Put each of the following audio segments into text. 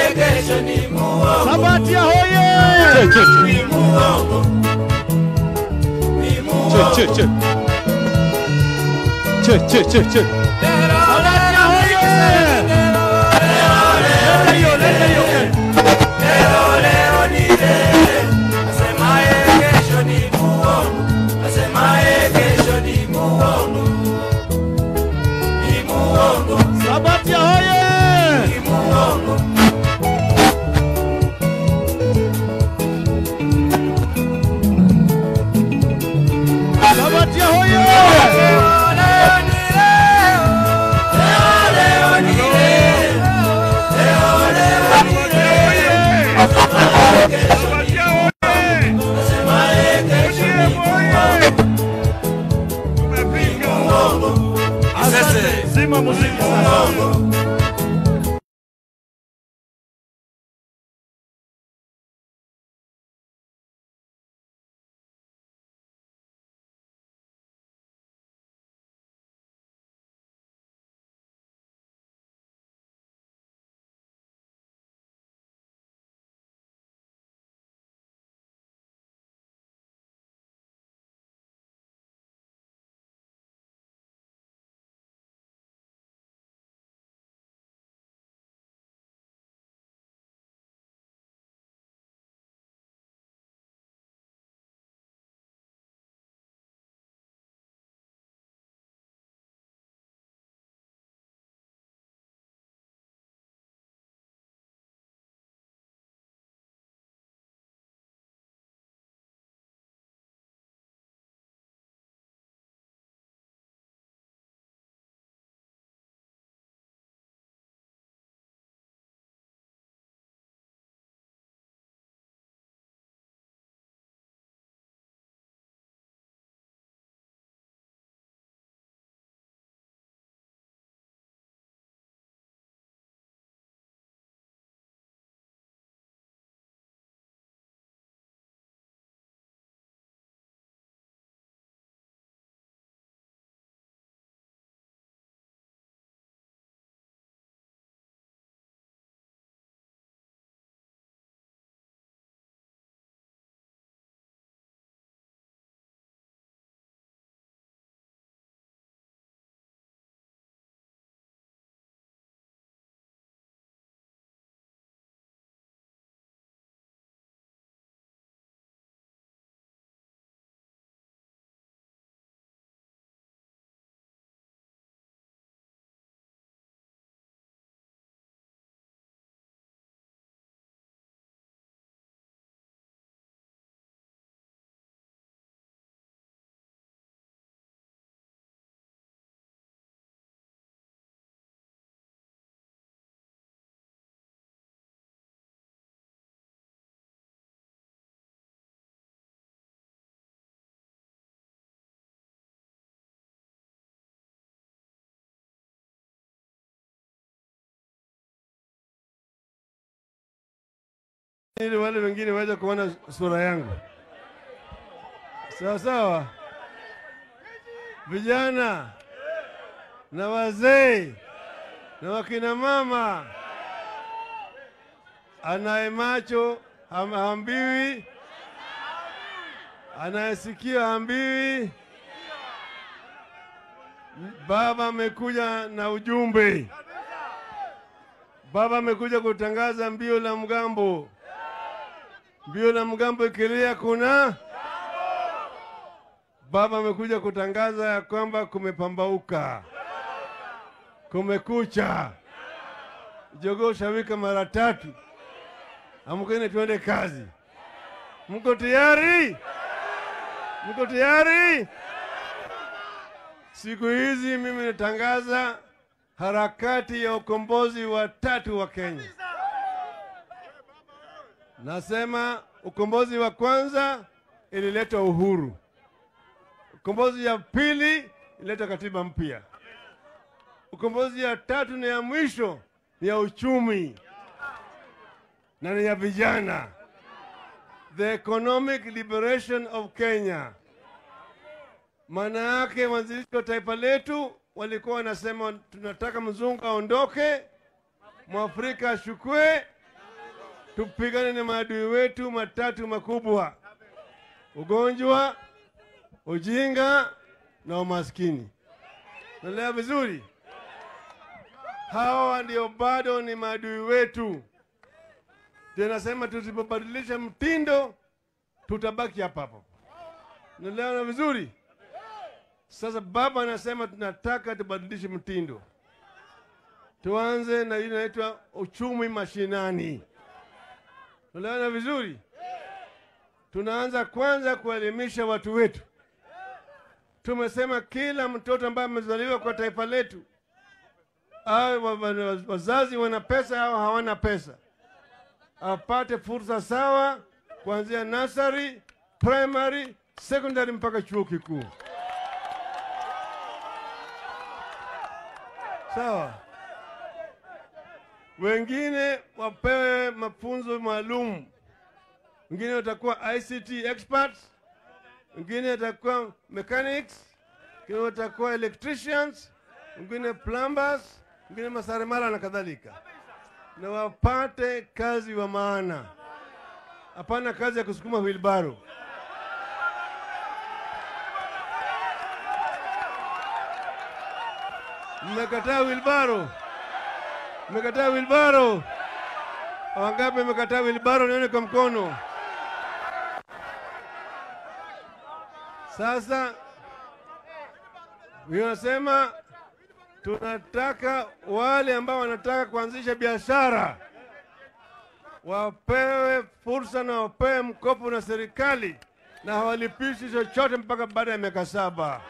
kesho ni muongo, Sabatia hoye! ni muongo, ni muongo. Che, che, che. Che, che, che, che. Sabatia hoye! Leta hiyo, leta hiyo. Leo leo ni leo, asemaye kesho ni muongo, asemaye kesho ni muongo, ni muongo, Sabatia hoye! ni muongo. Sabatia hoye! Leo leo ni leo, leo leo ni leo, leo leo ni leo, asemaye kesho ni muongo, ni muongo. Asante. Zima muziki sasa. ili wale wengine waweze kuona sura yangu. Sawa sawa, vijana na wazee na wakina mama, anaye macho ham- hambiwi, anayesikia hambiwi. Baba amekuja na ujumbe. Baba amekuja kutangaza mbio la mgambo. Mbio la mgambo ikilia kuna Baba amekuja kutangaza ya kwamba kumepambauka, kumekucha. Jogoo shawika mara tatu. Amkeni tuende kazi. Mko tayari? Mko tayari? Siku hizi mimi natangaza harakati ya ukombozi wa tatu wa Kenya. Nasema ukombozi wa kwanza ilileta uhuru, ukombozi ya pili ilileta katiba mpya, ukombozi ya tatu na ya mwisho ni ya uchumi na ni ya vijana, the economic liberation of Kenya. Maana yake wanzilishi wa taifa letu walikuwa wanasema tunataka mzungu aondoke, mwafrika ashukue, tupigane na maadui wetu matatu makubwa: ugonjwa, ujinga na umaskini. Naelewa vizuri? Hawa ndio bado ni maadui wetu. Tunasema tusipobadilisha mtindo tutabaki hapa hapo. Naelewa vizuri? Sasa baba anasema tunataka tubadilishe mtindo, tuanze na ile inaitwa uchumi mashinani. Naelewana vizuri? Tunaanza kwanza kuelimisha watu wetu. Tumesema kila mtoto ambaye amezaliwa kwa taifa letu, awe wa- wa- wazazi wana pesa au hawana pesa, apate fursa sawa kuanzia nursery, primary, secondary mpaka chuo kikuu. Sawa. Wengine wapewe mafunzo maalum, wengine watakuwa ICT experts, wengine watakuwa mechanics, wengine watakuwa electricians, wengine plumbers, wengine maseremala na kadhalika, na wapate kazi wa maana, hapana kazi ya kusukuma wheelbarrow. Mmekataa wilbaro, mmekataa wilbaro. Wangapi mmekataa wilbaro? Nione kwa mkono. Sasa vinasema tunataka wale ambao wanataka kuanzisha biashara wapewe fursa na wapewe mkopo na serikali na hawalipishi chochote mpaka baada ya miaka saba.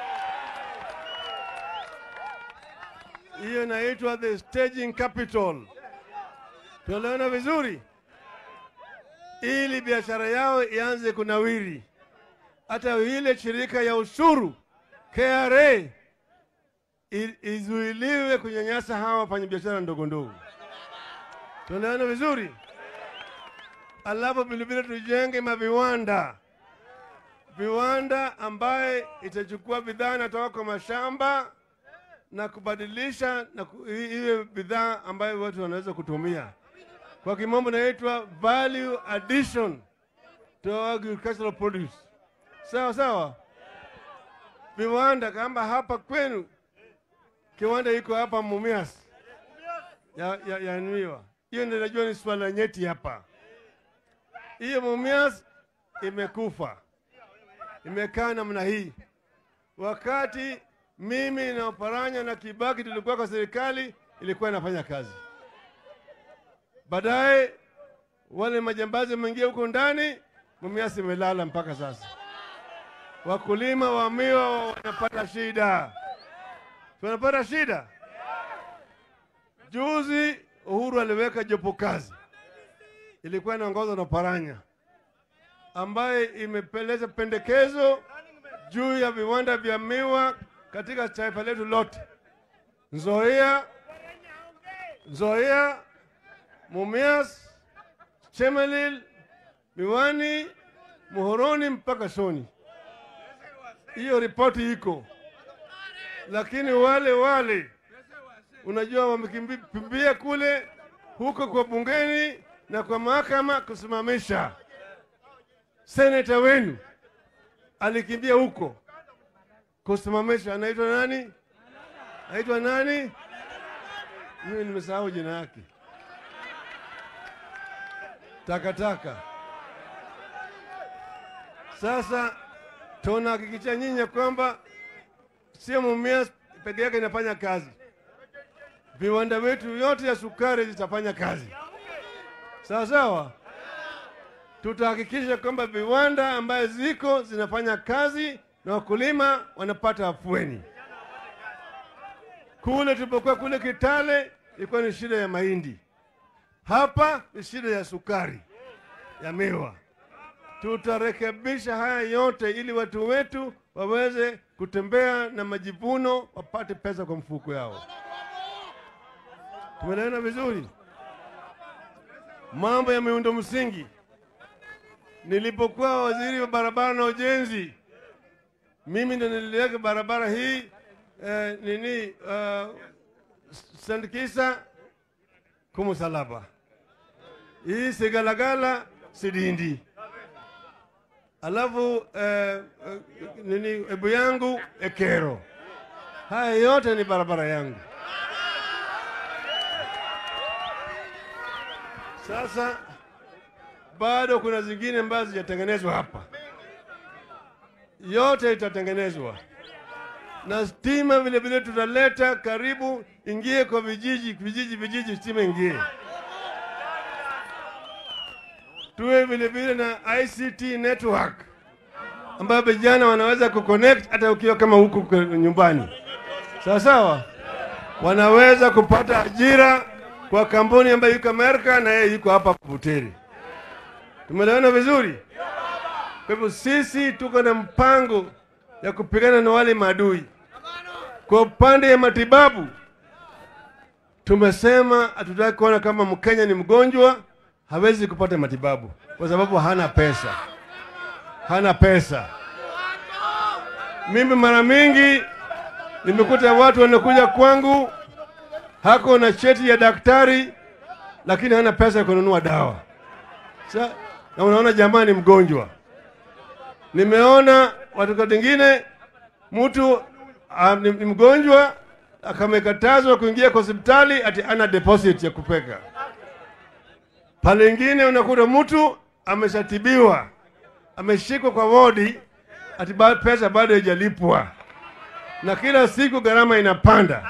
hiyo inaitwa the staging capital. Tunaelewana vizuri, ili biashara yao ianze kunawiri. Hata ile shirika ya ushuru KRA i- izuiliwe kunyanyasa hawa wafanyabiashara ndogo ndogo. Tunaelewana vizuri, alafu vilevile tujenge maviwanda, viwanda ambaye itachukua bidhaa inatoka kwa mashamba na kubadilisha na ku, i- iwe bidhaa ambayo watu wanaweza kutumia. Kwa kimombo inaitwa value addition to agricultural produce. Sawa sawa, viwanda kama hapa kwenu, kiwanda iko hapa Mumias ya, ya, ya miwa. Hiyo ndio najua ni swala nyeti hapa. Hiyo Mumias imekufa, imekaa namna hii wakati mimi na Oparanya na Kibaki tulikuwa kwa serikali, ilikuwa inafanya kazi. Baadaye wale majambazi wameingia huko ndani, Mumias imelala mpaka sasa. Wakulima wa miwa wanapata shida, tunapata shida. Juzi Uhuru aliweka jopo kazi, ilikuwa inaongozwa na Oparanya ambaye imepeleza pendekezo juu ya viwanda vya miwa katika taifa letu lote, Nzoia, Nzoia, Mumias, Chemelil, Miwani, Muhoroni mpaka Soni. Hiyo ripoti iko, lakini wale wale unajua wamekimbia kule huko kwa bungeni na kwa mahakama kusimamisha. Seneta wenu alikimbia huko kusimamisha, anaitwa nani? Anaitwa nani? Mimi nimesahau jina yake. Takataka. Sasa tunahakikisha nyinyi ya kwamba sio Mumias peke yake inafanya kazi, viwanda wetu yote ya sukari zitafanya kazi sawa sawa. Tutahakikisha kwamba viwanda ambayo ziko zinafanya kazi na wakulima wanapata afueni. Kule tulipokuwa kule Kitale ilikuwa ni shida ya mahindi, hapa ni shida ya sukari ya miwa. Tutarekebisha haya yote ili watu wetu waweze kutembea na majivuno, wapate pesa kwa mfuko yao. Tumeelewana vizuri? Mambo ya miundo msingi, nilipokuwa waziri wa barabara na ujenzi, mimi ndo niliweka barabara hii eh, nini uh, St. Kisa Kumusalaba hii Sigalagala Sidindi, alafu eh, eh, nini Ebu yangu Ekero. Haya yote ni barabara yangu. Sasa bado kuna zingine ambazo zijatengenezwa hapa, yote itatengenezwa na stima vile vile tutaleta karibu, ingie kwa vijiji vijiji vijiji, stima ingie. Tuwe vile vile na ICT network ambayo vijana wanaweza kuconnect hata ukiwa kama huko kwa nyumbani, sawa sawa, wanaweza kupata ajira kwa kampuni ambayo yuko Amerika na yeye yuko hapa Buteri. Tumeelewana vizuri? Kwa hivyo sisi tuko na mpango ya kupigana na wale maadui. Kwa upande ya matibabu, tumesema hatutaki kuona kama Mkenya ni mgonjwa hawezi kupata matibabu kwa sababu hana pesa, hana pesa. Mimi mara mingi nimekuta watu wanakuja kwangu, hako na cheti ya daktari, lakini hana pesa ya kununua dawa. Sa, na unaona jamaa ni mgonjwa. Nimeona watu wengine mtu ah, ni, ni mgonjwa akamekatazwa kuingia kwa hospitali ati ana deposit ya kupeka. Pale ingine unakuta mtu ameshatibiwa ameshikwa kwa wodi ati ba- pesa bado haijalipwa, na kila siku gharama inapanda.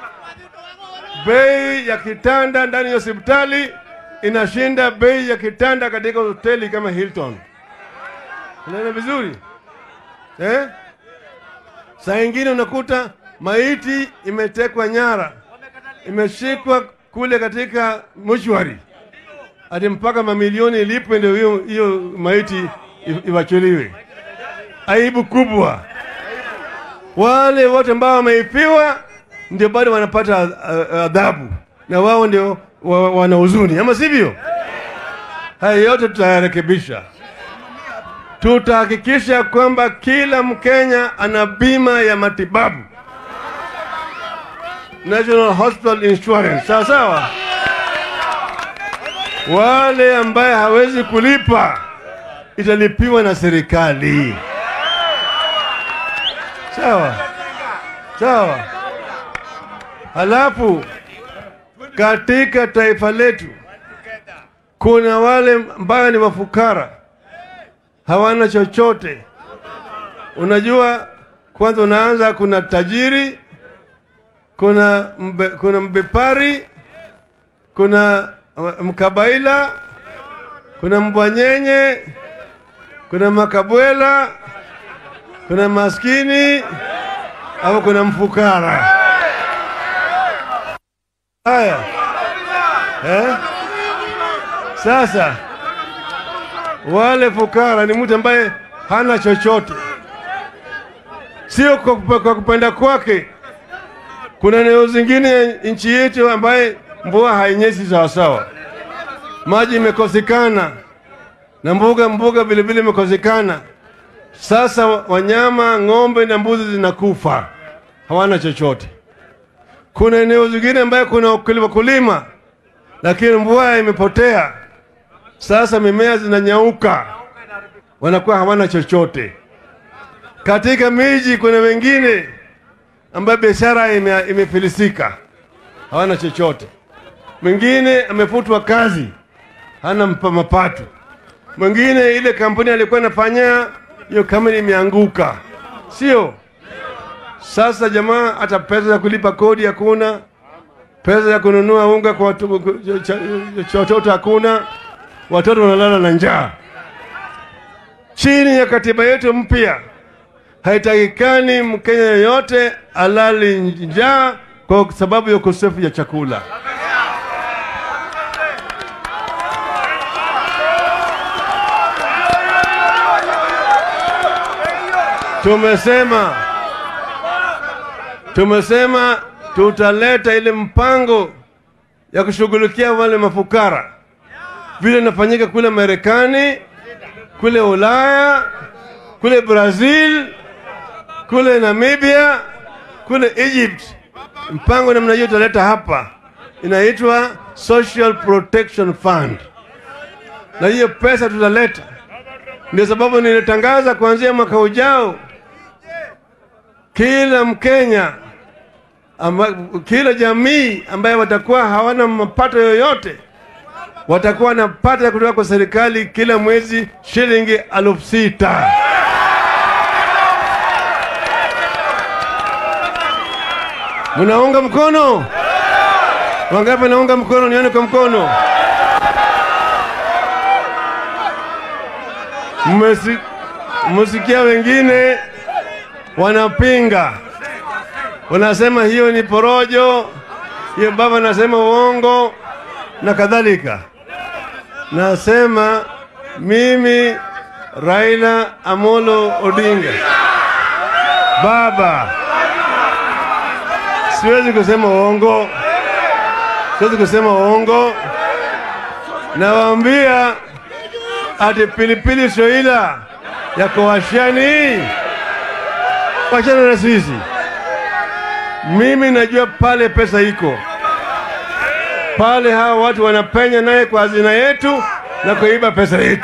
Bei ya kitanda ndani ya hospitali inashinda bei ya kitanda katika hoteli kama Hilton. Unaona vizuri eh? Saa ingine unakuta maiti imetekwa nyara, imeshikwa kule katika mochwari, hadi mpaka mamilioni ilipwe ndio hiyo hiyo maiti i- iwachiliwe. Aibu kubwa. Wale wote ambao wameifiwa ndio bado wanapata a- a- adhabu, na wao ndio wa, wana huzuni, ama sivyo? Haya yote tutayarekebisha tutahakikisha kwamba kila Mkenya ana bima ya matibabu, National Hospital Insurance, sawa sawa. Wale ambaye hawezi kulipa italipiwa na serikali, sawa sawa. Halafu katika taifa letu kuna wale ambayo ni mafukara hawana chochote. Unajua, kwanza unaanza, kuna tajiri, kuna mbe, kuna mbepari, kuna mkabaila, kuna mbwanyenye, kuna makabwela, kuna maskini au kuna mfukara. Haya eh? Sasa wale fukara ni mtu ambaye hana chochote, sio kwa kupe- kwa kupenda kwake. Kuna eneo zingine nchi yetu ambaye mvua hainyesi sawasawa, maji imekosekana na mbuga mbuga vile vile imekosekana. Sasa wanyama ng'ombe na mbuzi zinakufa, hawana chochote. Kuna eneo zingine ambaye kuna wakulima kulima, lakini mvua imepotea sasa mimea zinanyauka, wanakuwa hawana chochote. Katika miji kuna wengine ambayo biashara ime, imefilisika, hawana chochote. Mwingine amefutwa kazi, hana mpa- mapato. Mwingine ile kampuni alikuwa anafanya hiyo kampuni imeanguka, sio? Sasa jamaa, hata pesa za kulipa kodi hakuna, pesa ya kununua unga kwa watu- cha- cha watoto hakuna watoto wanalala na njaa. Chini ya katiba yetu mpya, haitakikani Mkenya yeyote alali njaa kwa sababu ya ukosefu ya chakula. Tumesema tumesema tutaleta ile mpango ya kushughulikia wale mafukara vile inafanyika kule Marekani, kule Ulaya, kule Brazil, kule Namibia, kule Egypt. Mpango namna hiyo tutaleta hapa, inaitwa Social Protection Fund. na hiyo pesa tutaleta. Ndio sababu nilitangaza kuanzia mwaka ujao, kila Mkenya amba, kila jamii ambaye watakuwa hawana mapato yoyote watakuwa wanapata kutoka kwa serikali kila mwezi shilingi elfu sita. Mnaunga mkono? Wangapi naunga mkono? Nione kwa mkono. Mmesi- Mmesikia wengine wanapinga, wanasema hiyo ni porojo, hiyo baba anasema uongo na kadhalika. Nasema mimi Raila Amolo Odinga, baba, siwezi kusema uongo, siwezi kusema uongo. Nawaambia ati pilipili soila yako washani, wachana na sisi. Mimi najua pale pesa iko pale, hawa watu wanapenya naye kwa hazina yetu na kuiba pesa yetu.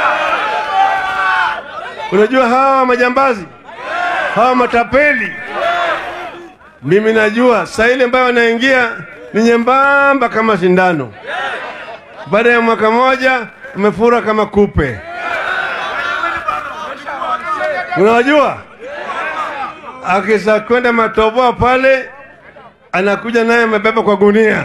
Unajua hawa majambazi, hawa matapeli, mimi najua saa ile ambayo wanaingia ni nyembamba kama sindano, baada ya mwaka moja umefura kama kupe. Unawajua, akisa kwenda matoboa pale, anakuja naye amebeba kwa gunia.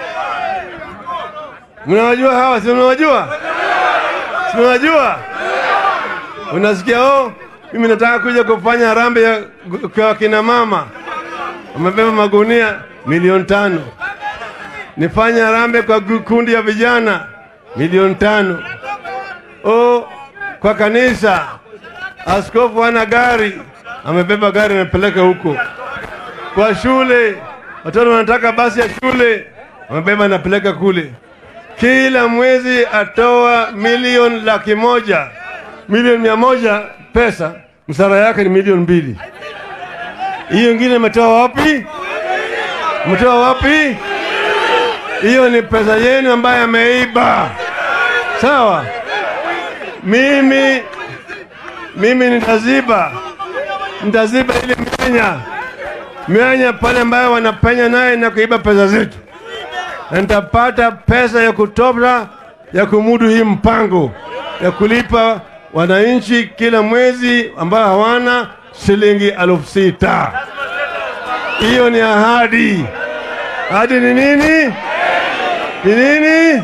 Mnawajua hawa, si mnawajua? Si mnawajua? Unasikia, oh, mimi nataka kuja kufanya harambee ya kwa kina mama, wamebeba magunia milioni tano. Nifanye harambee kwa gu- kundi ya vijana milioni tano. Oh, kwa kanisa askofu ana gari, amebeba gari amepeleka huko. Kwa shule watoto wanataka basi ya shule, amebeba anapeleka kule. Kila mwezi atoa milioni laki moja, milioni mia moja pesa, msara yake ni milioni mbili. Hiyo ingine imetoa wapi? Mtoa wapi? Hiyo ni pesa yenu ambayo ameiba. Sawa, mimi mimi nitaziba, nitaziba ile mianya mianya pale ambayo wanapenya naye na kuiba pesa zetu, na nitapata pesa ya kutosha ya kumudu hii mpango ya kulipa wananchi kila mwezi ambao hawana shilingi elfu sita. Hiyo ni ahadi. Ahadi ni nini? Ni nini?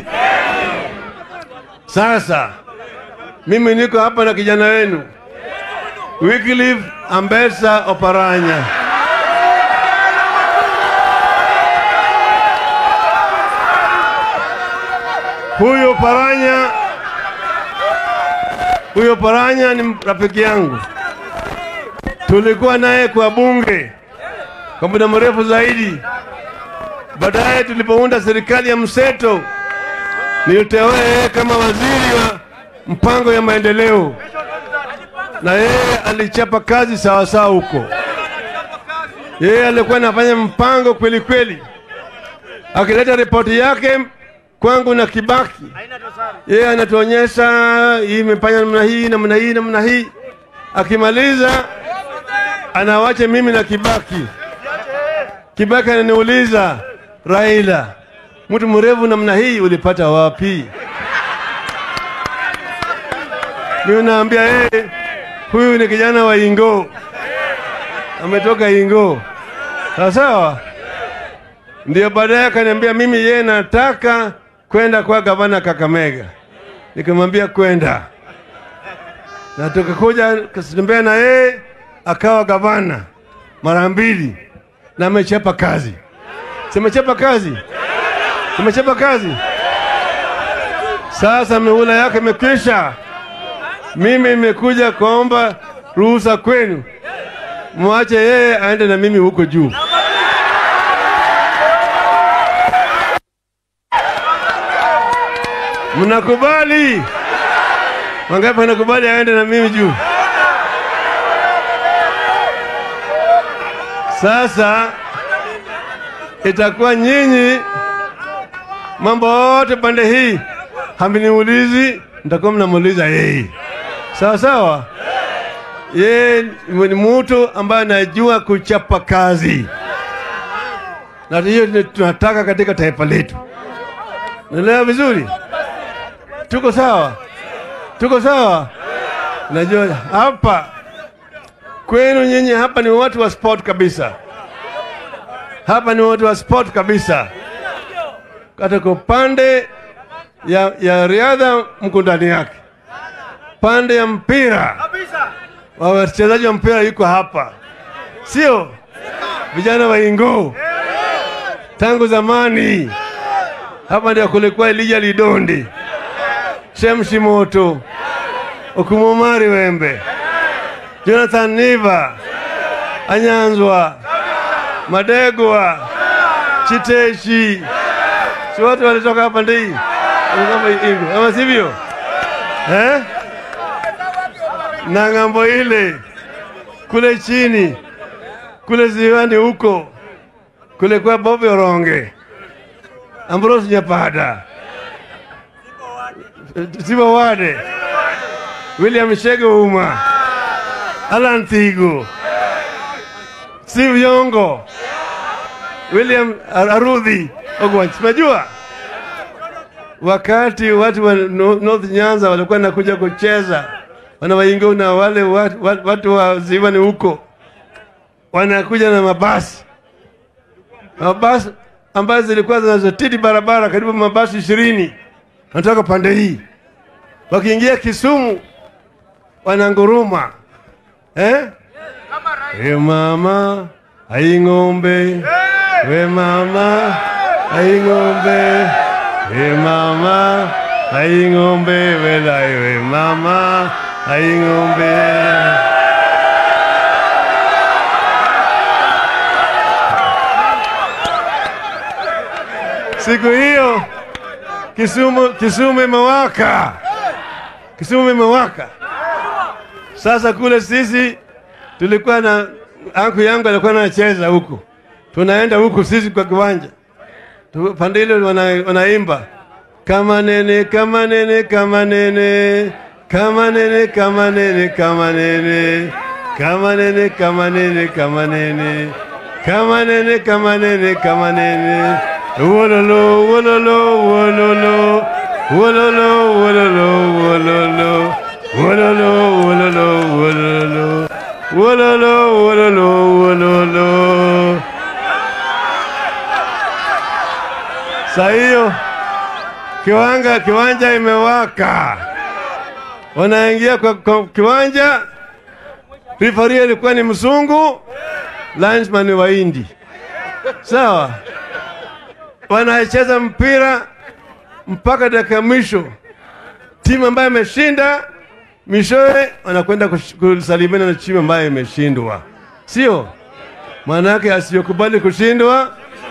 Sasa mimi niko hapa na kijana wenu Wycliffe Ambesa Oparanya. Huyo Paranya, huyo Paranya ni rafiki yangu, tulikuwa naye kwa bunge kwa muda mrefu zaidi. Baadaye tulipounda serikali ya mseto, niliteua yeye kama waziri wa mpango ya maendeleo, na yeye alichapa kazi sawasawa huko. Yeye alikuwa anafanya mpango kweli kweli, akileta ripoti yake kwangu na Kibaki, yeye anatuonyesha hii imefanya namna hii namna hii namna hii. Akimaliza anawacha mimi na Kibaki. Kibaki ananiuliza, Raila, mtu mrefu namna hii ulipata wapi? Mimi naambia yeye, huyu ni kijana wa Ingo, ametoka Ingo. Sawa sawa. Ndio baadaye akaniambia mimi yeye nataka kwenda kwa gavana Kakamega. Nikamwambia kwenda, na tukakuja kasitembea na yeye akawa gavana mara mbili, na amechapa kazi. Simechapa kazi, simechapa kazi. Sasa mihula yake imekwisha. Mimi nimekuja kuomba ruhusa kwenu, mwache yeye aende na mimi huko juu. Mnakubali? Wangapi wanakubali aende na mimi juu? Sasa itakuwa nyinyi mambo yote pande hii hamniulizi, mtakuwa mnamuuliza yeye. Sawa sawa. Yeye ni mtu ambaye anajua kuchapa kazi, na hiyo ndio tunataka katika taifa letu. Naelewa vizuri? Tuko sawa? Tuko sawa? Najua hapa kwenu nyinyi hapa ni watu wa sport kabisa. Hapa ni watu wa sport kabisa. Katika upande ya, ya riadha mko ndani yake, pande ya mpira wa wachezaji wa mpira yuko hapa, sio vijana wa Ingoo tangu zamani. Hapa ndio kulikuwa Elija Lidondi, Shemshi Moto, Okumomari Wembe, Jonathan Niva, Anyanzwa, Madegwa, Chiteshi, si watu walitoka hapa ndii kama Ingo, ama sivyo eh? na ng'ambo ile kule chini kule ziwani huko kule kwa Bobi Oronge, Ambrose Nyapada, Siba Wade, William Shege Uma, Alan Thigo, Steve Yongo, William Arudhi Ogwach. Unajua wakati watu wa No- North Nyanza walikuwa nakuja kucheza wana waingo na wale watu, watu, watu wa ziwani huko wanakuja na mabasi mabasi ambazo zilikuwa zinazotidi barabara karibu mabasi ishirini wanatoka pande hii wakiingia Kisumu wananguruma eh? We mama ai ng'ombe, we mama ai ng'ombe, we mama ai ng'ombe, we lai we mama ai ng'ombe. Siku hiyo Kisumu, Kisumu imewaka, Kisumu imewaka. Sasa kule sisi tulikuwa na anku yangu alikuwa anacheza huku, tunaenda huku sisi kwa kiwanja Tu- pande ile wana, wanaimba kama nene kama nene kama nene kama nene kama nene kama nene kama nene kama nene kama nene kama nene kama nene kama nene wololo wololo wololo wololo wololo wololo wololo wololo wololo wololo wololo wololo Saa hiyo kiwanga kiwanja imewaka, wanaingia kwa, kwa kiwanja. Rifari alikuwa ni mzungu, linesman ni Wahindi, sawa. Wanacheza mpira mpaka dakika mwisho, timu ambayo imeshinda mishoe wanakwenda kush- kusalimiana na timu ambayo imeshindwa, sio maana yake asiyokubali kushindwa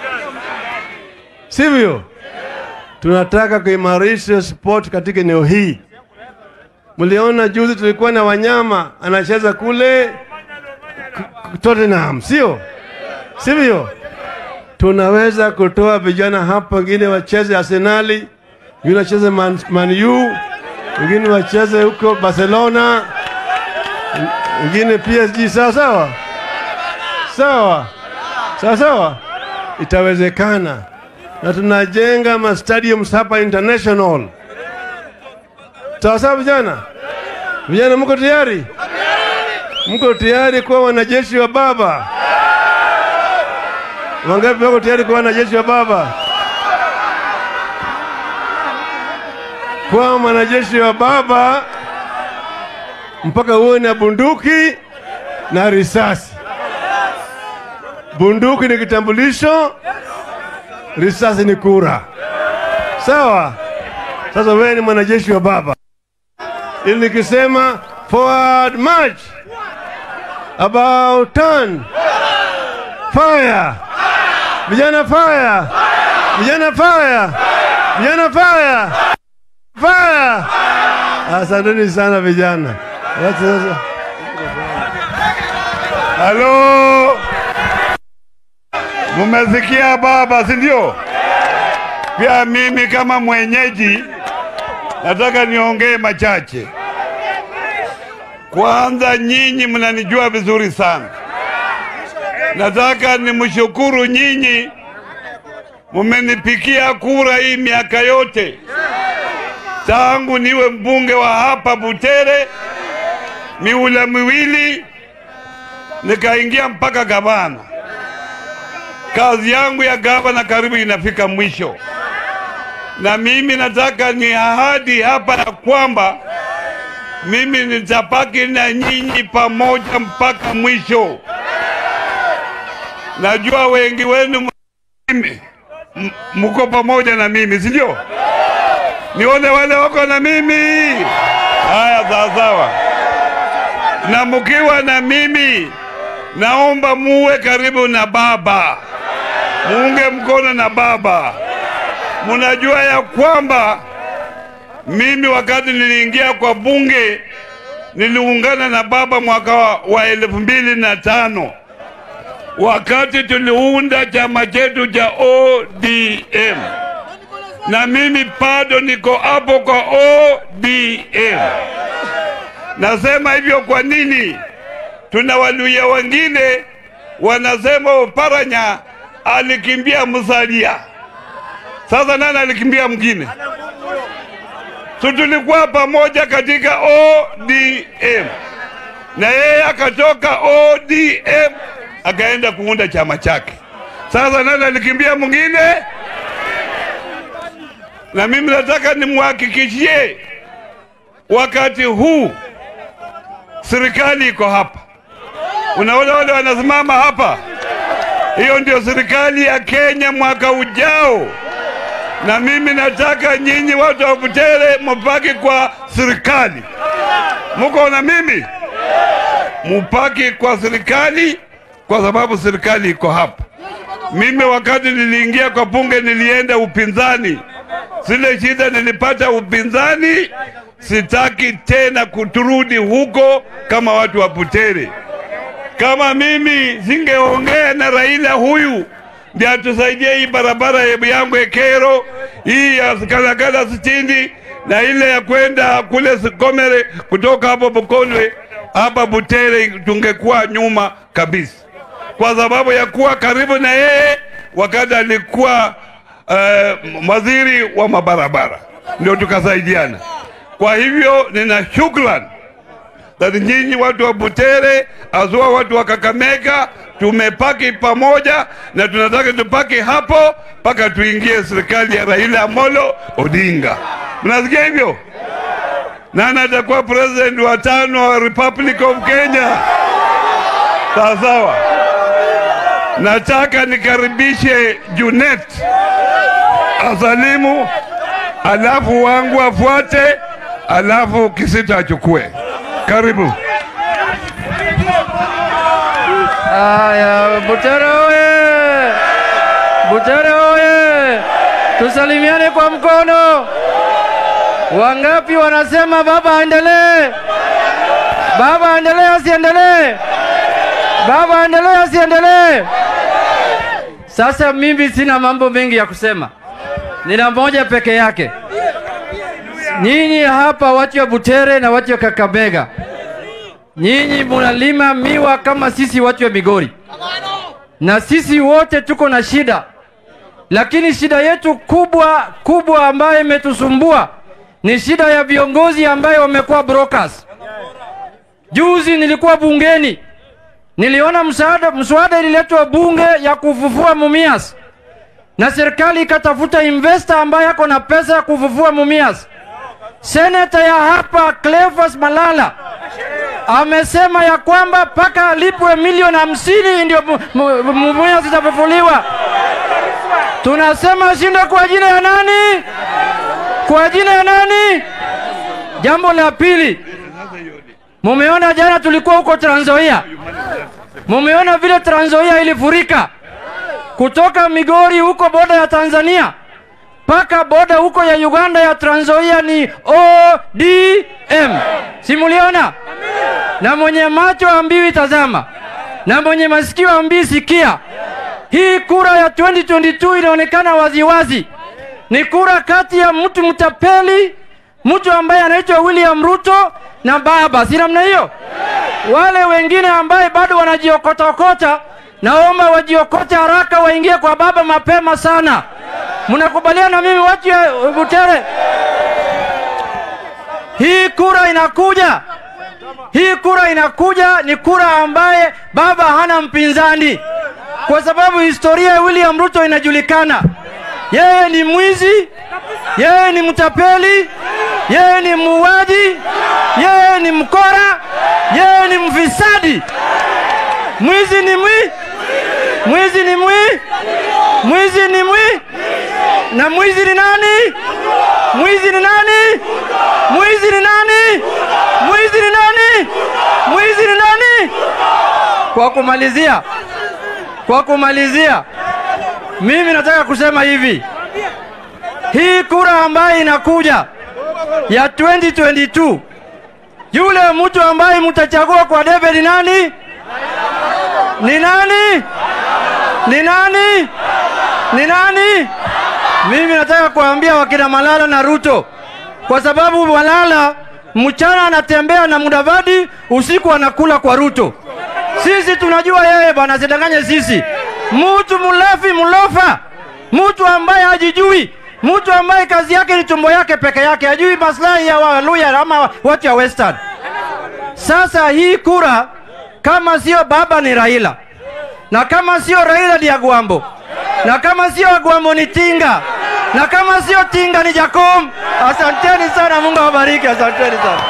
sivyo? Tunataka kuimarisha sport katika eneo hii. Mliona juzi tulikuwa na wanyama anacheza kule K- Tottenham, sio sivyo? Tunaweza kutoa vijana hapa, wengine wacheze Arsenali, wengine wacheze Man, Man U, wengine wacheze huko Barcelona, wengine PSG. Sawa sawa sawa sawa sawa, itawezekana na tunajenga ma stadiums hapa international. Sawa sawa, vijana vijana, mko tayari? Mko tayari kuwa wanajeshi wa baba? Wangapi wako tayari kuwa wanajeshi wa baba? Kuwa mwanajeshi wa baba mpaka uwe na bunduki na risasi. Bunduki ni kitambulisho, risasi ni kura. Sawa? Sasa wewe ni mwanajeshi wa baba, ili nikisema forward march, about turn, fire, vijana fire, vijana fire, vijana fire, fire. Asanteni sana vijana. Wacha sasa. Halo, mumesikia baba, si ndio? Pia mimi kama mwenyeji nataka niongee machache. Kwanza, nyinyi mnanijua vizuri sana. Nataka nimshukuru nyinyi, mumenipikia kura hii miaka yote tangu niwe mbunge wa hapa Butere, miula miwili nikaingia mpaka gavana. Kazi yangu ya gavana karibu inafika mwisho, na mimi nataka ni ahadi hapa ya kwamba mimi nitapaki na nyinyi pamoja mpaka mwisho. Najua wengi wenu mimi m- mko pamoja na mimi, si ndio? Nione wale wako na mimi. Haya, sawa sawa. Na mkiwa na mimi, naomba muwe karibu na baba, muunge mkono na baba. Munajua ya kwamba mimi wakati niliingia kwa bunge niliungana na baba mwaka wa, wa elfu mbili na tano wakati tuliunda chama chetu cha ODM na mimi bado niko hapo kwa ODM. Nasema hivyo kwa nini? Tuna Waluya wengine wanasema Oparanya alikimbia Musalia. Sasa nani alikimbia mwingine? So tulikuwa pamoja katika ODM na yeye akatoka ODM akaenda kuunda chama chake. Sasa nani alikimbia mwingine? Na mimi nataka nimhakikishie wakati huu serikali iko hapa. Unaona wale wanasimama hapa, hiyo ndio serikali ya Kenya mwaka ujao na mimi nataka nyinyi watu wa Butere mupaki kwa serikali. Muko na mimi, mupaki kwa serikali kwa sababu serikali iko hapa. Mimi wakati niliingia kwa bunge nilienda upinzani, zile shida nilipata upinzani, sitaki tena kuturudi huko kama watu wa Butere. Kama mimi singeongea na Raila huyu ndiye atusaidie hii barabara ya- yangu Ekero, hii ya Kalagala sitini na ile ya kwenda kule Sikomere, kutoka hapo Bukonwe hapa Butere, tungekuwa nyuma kabisa, kwa sababu ya kuwa karibu na yeye wakati alikuwa uh, waziri wa mabarabara, ndio tukasaidiana. Kwa hivyo nina shukrani Sasa nyinyi watu wa Butere, azua watu wa Kakamega, tumepaki pamoja na tunataka tupaki hapo mpaka tuingie serikali ya Raila Amolo Odinga. Mnasikia hivyo? Nani atakuwa president wa tano wa Republic of Kenya? Sawa sawa. Nataka nikaribishe Junet asalimu, alafu wangu afuate, alafu Kisita achukue. Karibu. Haya, Butere oye! Butere oye! Tusalimiane kwa mkono. Wangapi wanasema baba aendelee? Baba aendelee asiendelee? Baba aendelee asiendelee? Sasa mimi sina mambo mengi ya kusema, nina moja peke yake. Nyinyi hapa watu wa Butere na watu wa Kakamega, nyinyi munalima miwa kama sisi watu wa Migori, na sisi wote tuko na shida, lakini shida yetu kubwa kubwa ambayo imetusumbua ni shida ya viongozi ambayo wamekuwa brokers. Juzi nilikuwa bungeni, niliona msaada, mswada ililetwa bunge ya kufufua Mumias, na serikali ikatafuta investor ambaye ako na pesa ya kufufua Mumias. Seneta ya hapa Cleophas Malala amesema ya kwamba mpaka alipwe milioni hamsini ndio mu- mu- mu- Mumias zitafufuliwa. Tunasema shinde kwa jina ya nani? Kwa jina ya nani? Jambo la pili, mumeona jana tulikuwa huko Trans Nzoia, mumeona vile Trans Nzoia ilifurika kutoka Migori huko boda ya Tanzania mpaka boda huko ya Uganda ya Trans Nzoia ni ODM. Simuliona? Na mwenye macho ambiwi tazama, na mwenye masikio ambiwi sikia. Hii kura ya 2022 inaonekana waziwazi ni kura kati ya mtu mtapeli mtu ambaye anaitwa William Ruto na baba, si namna hiyo? Wale wengine ambaye bado wanajiokotaokota, naomba wajiokote haraka, waingie kwa baba mapema sana. Mnakubaliana na mimi watu ya Butere? Hii kura inakuja, hii kura inakuja, ni kura ambaye baba hana mpinzani, kwa sababu historia ya William Ruto inajulikana. Yeye ni mwizi, yeye ni mtapeli, yeye ni muuaji, yeye ni mkora, yeye ni mfisadi. Mwizi ni mwi, mwizi ni mwi, mwizi ni mwi, na mwizi ni nani? Mwizi ni nani? Mwizi ni nani? Mwizi ni nani? Mwizi ni nani? Kwa kumalizia, kwa kumalizia, mimi nataka kusema hivi, hii kura ambayo inakuja ya 2022 yule mtu ambaye mtachagua kwa debe ni nani? Ni nani? Ni nani? Ni nani? Mimi nataka kuambia wakina Malala na Ruto, kwa sababu Malala mchana anatembea na Mudavadi, usiku anakula kwa Ruto. Sisi tunajua yeye bwana, sidanganye sisi. Mtu mlevi mlofa, mtu ambaye hajijui, mtu ambaye kazi yake ni tumbo yake peke yake, hajui maslahi ya Waluya ama watu ya Western. Sasa hii kura kama sio baba ni Raila, na kama sio Raila ni Agwambo, na kama sio Agwambo ni Tinga, na kama sio Tinga ni Jakom. Asanteni sana, Mungu awabariki. Asanteni sana.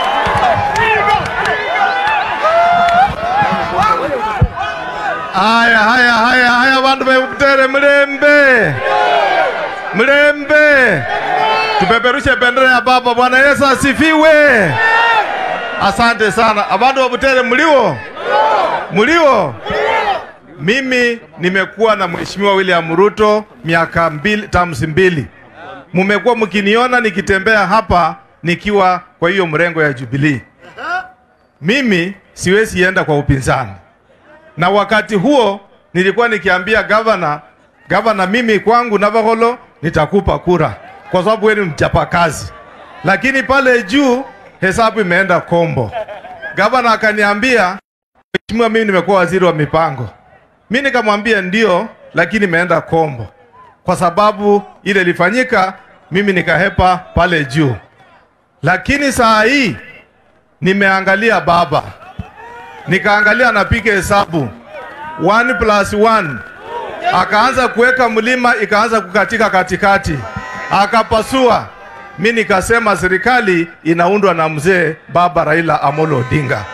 Haya, haya, haya, haya, bandu bebutere mlembe, mlembe, tupeperushe bendera ya baba. Bwana Yesu asifiwe. Asante sana abandu babutere, mliwo mliwo. Mimi nimekuwa na mheshimiwa William Ruto miaka mbili, tamsi mbili. Mumekuwa mkiniona nikitembea hapa nikiwa kwa hiyo mrengo ya Jubilee. Mimi siwezi enda kwa upinzani na wakati huo nilikuwa nikiambia gavana, gavana, mimi kwangu Navakholo nitakupa kura kwa sababu wewe ni mchapakazi, lakini pale juu hesabu imeenda kombo. Gavana akaniambia, mheshimiwa, mimi nimekuwa waziri wa mipango. Mimi nikamwambia ndio, lakini imeenda kombo kwa sababu ile ilifanyika, mimi nikahepa pale juu, lakini saa hii nimeangalia baba nikaangalia anapiga hesabu 1 plus 1 akaanza kuweka mlima ikaanza kukatika katikati akapasua. Mi nikasema serikali inaundwa na mzee baba Raila Amolo Odinga.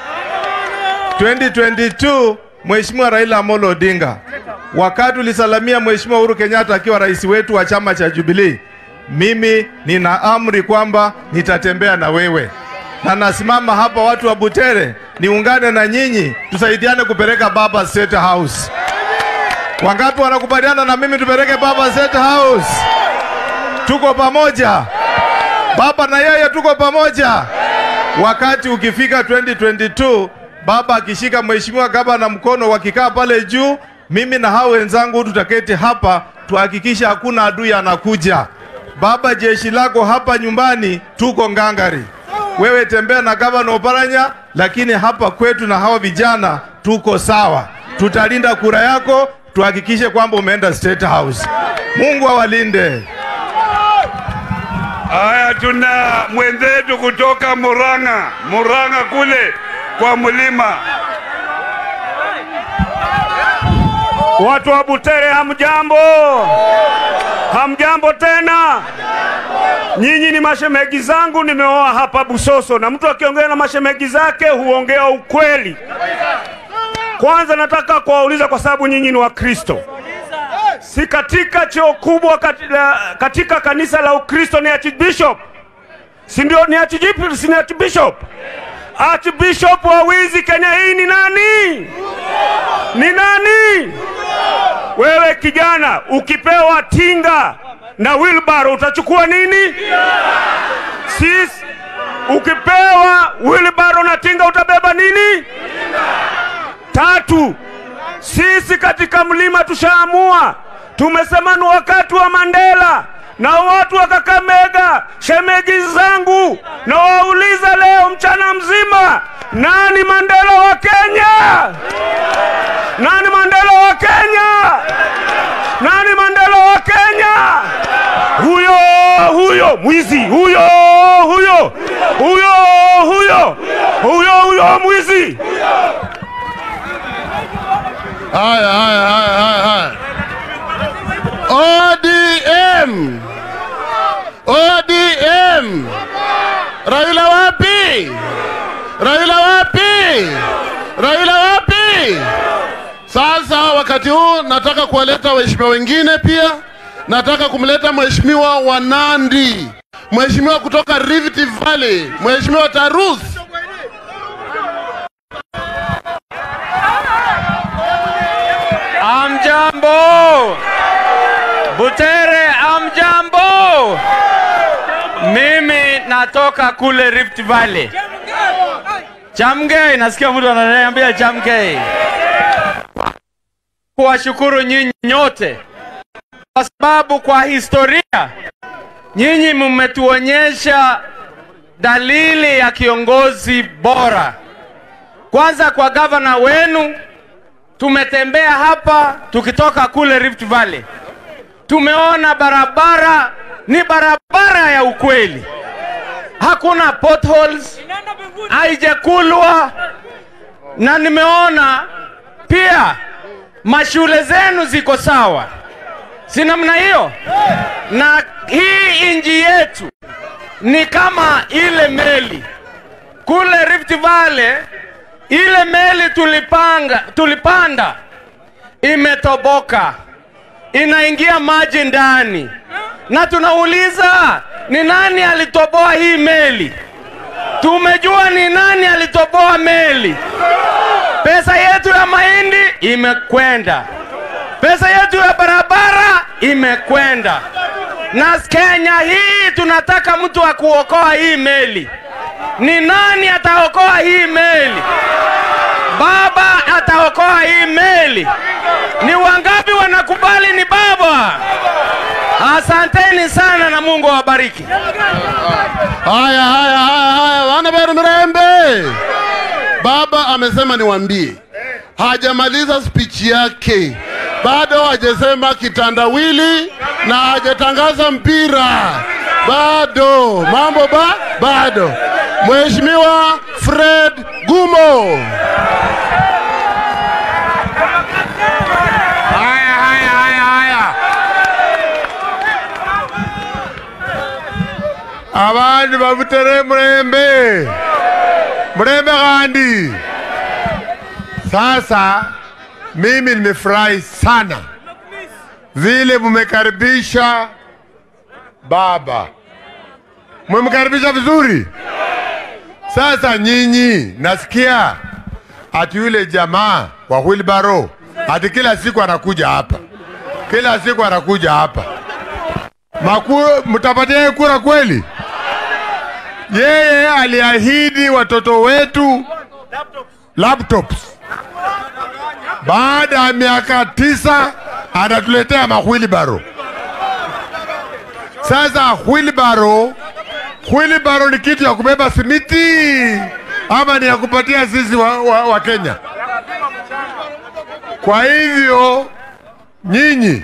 2022 Mheshimiwa Raila Amolo Odinga, wakati ulisalamia Mheshimiwa Uhuru Kenyatta akiwa rais wetu wa chama cha Jubilee, mimi nina amri kwamba nitatembea na wewe na nasimama hapa, watu wa Butere, niungane na nyinyi, tusaidiane kupeleka baba State House. Wangapi wanakubaliana na mimi tupeleke baba State House? Tuko pamoja, baba na yeye tuko pamoja. Wakati ukifika 2022 baba akishika mheshimiwa gavana mkono, wakikaa pale juu, mimi na hao wenzangu tutaketi hapa, tuhakikishe hakuna adui anakuja. Baba, jeshi lako hapa nyumbani, tuko ngangari wewe tembea na gavana Oparanya, lakini hapa kwetu na hawa vijana tuko sawa. Tutalinda kura yako, tuhakikishe kwamba umeenda State House. Mungu awalinde. Haya, tuna mwenzetu kutoka Murang'a, Murang'a kule kwa mlima. Watu wa Butere hamjambo, hamjambo tena. Nyinyi ni mashemegi zangu, nimeoa hapa Busoso, na mtu akiongea na mashemegi zake huongea ukweli. Kwanza nataka kuwauliza, kwa sababu nyinyi ni Wakristo, si katika cheo kubwa katika, katika kanisa la Ukristo ni archbishop, si ndio? Ni archbishop, si ni archbishop? Archbishop wa wizi Kenya hii ni nani? Ni nani? Wewe kijana, ukipewa tinga na wilbaro utachukua nini? Sisi ukipewa wilbaro na tinga utabeba nini? Tatu, sisi katika mlima tushaamua, tumesema ni wakati wa Mandela na watu wa Kakamega, shemegi zangu, na wauliza leo mchana mzima, nani Mandela wa Kenya? Nani Mandela wa Kenya? Nani Mandela wa Kenya? Huyo huyo mwizi, huyo huyo huyo huyo huyo huyo mwizi. Haya, haya, haya, haya, haya. ODM, ODM. Raila wapi? Raila wapi? Raila wapi? Sasa wakati huu nataka kuwaleta waheshimiwa wengine pia. Nataka kumleta mheshimiwa wa Nandi, mheshimiwa kutoka Rift Valley, mheshimiwa Tarus. Amjambo, Butere, amjambo. Mimi natoka kule Rift Valley, Chamgei. Nasikia mtu ananiambia Chamgei. Kuwashukuru nyinyi nyote kwa sababu kwa historia nyinyi mmetuonyesha dalili ya kiongozi bora. Kwanza kwa gavana wenu tumetembea hapa tukitoka kule Rift Valley, tumeona barabara ni barabara ya ukweli, hakuna potholes, haijakulwa, na nimeona pia mashule zenu ziko sawa, si namna hiyo? Na hii inji yetu ni kama ile meli kule Rift Valley ile meli tulipanga, tulipanda imetoboka, inaingia maji ndani, na tunauliza ni nani alitoboa hii meli? Tumejua ni nani alitoboa meli. Pesa yetu ya mahindi imekwenda, pesa yetu ya barabara imekwenda, na Kenya hii tunataka mtu wa kuokoa hii meli. Ni nani ataokoa hii meli? Baba ataokoa hii meli. Ni wangapi wanakubali ni baba? Asanteni sana na Mungu awabariki. Haya, haya, haya, haya, wana Beru Mirembe. Baba amesema niwaambie, hajamaliza speech yake, bado hajasema kitandawili na hajatangaza mpira, bado mambo ba bado. Mheshimiwa Fred Gumo. Haya, haya, haya, haya. Abantu babutere Murembe, Murembe Gandhi. Sasa mimi nimefurahi sana vile mumekaribisha baba, mumemkaribisha vizuri. Sasa nyinyi, nasikia ati yule jamaa wa wheelbarrow ati kila siku anakuja hapa, kila siku anakuja hapa. Maku, mtapatia yeye kura kweli? Yeye aliahidi watoto wetu laptops. Baada ya miaka tisa anatuletea mahwilibaro. Sasa wheelbarrow, wheelbarrow ni kitu ya kubeba simiti ama ni ya kupatia sisi wa, wa, wa Kenya? Kwa hivyo nyinyi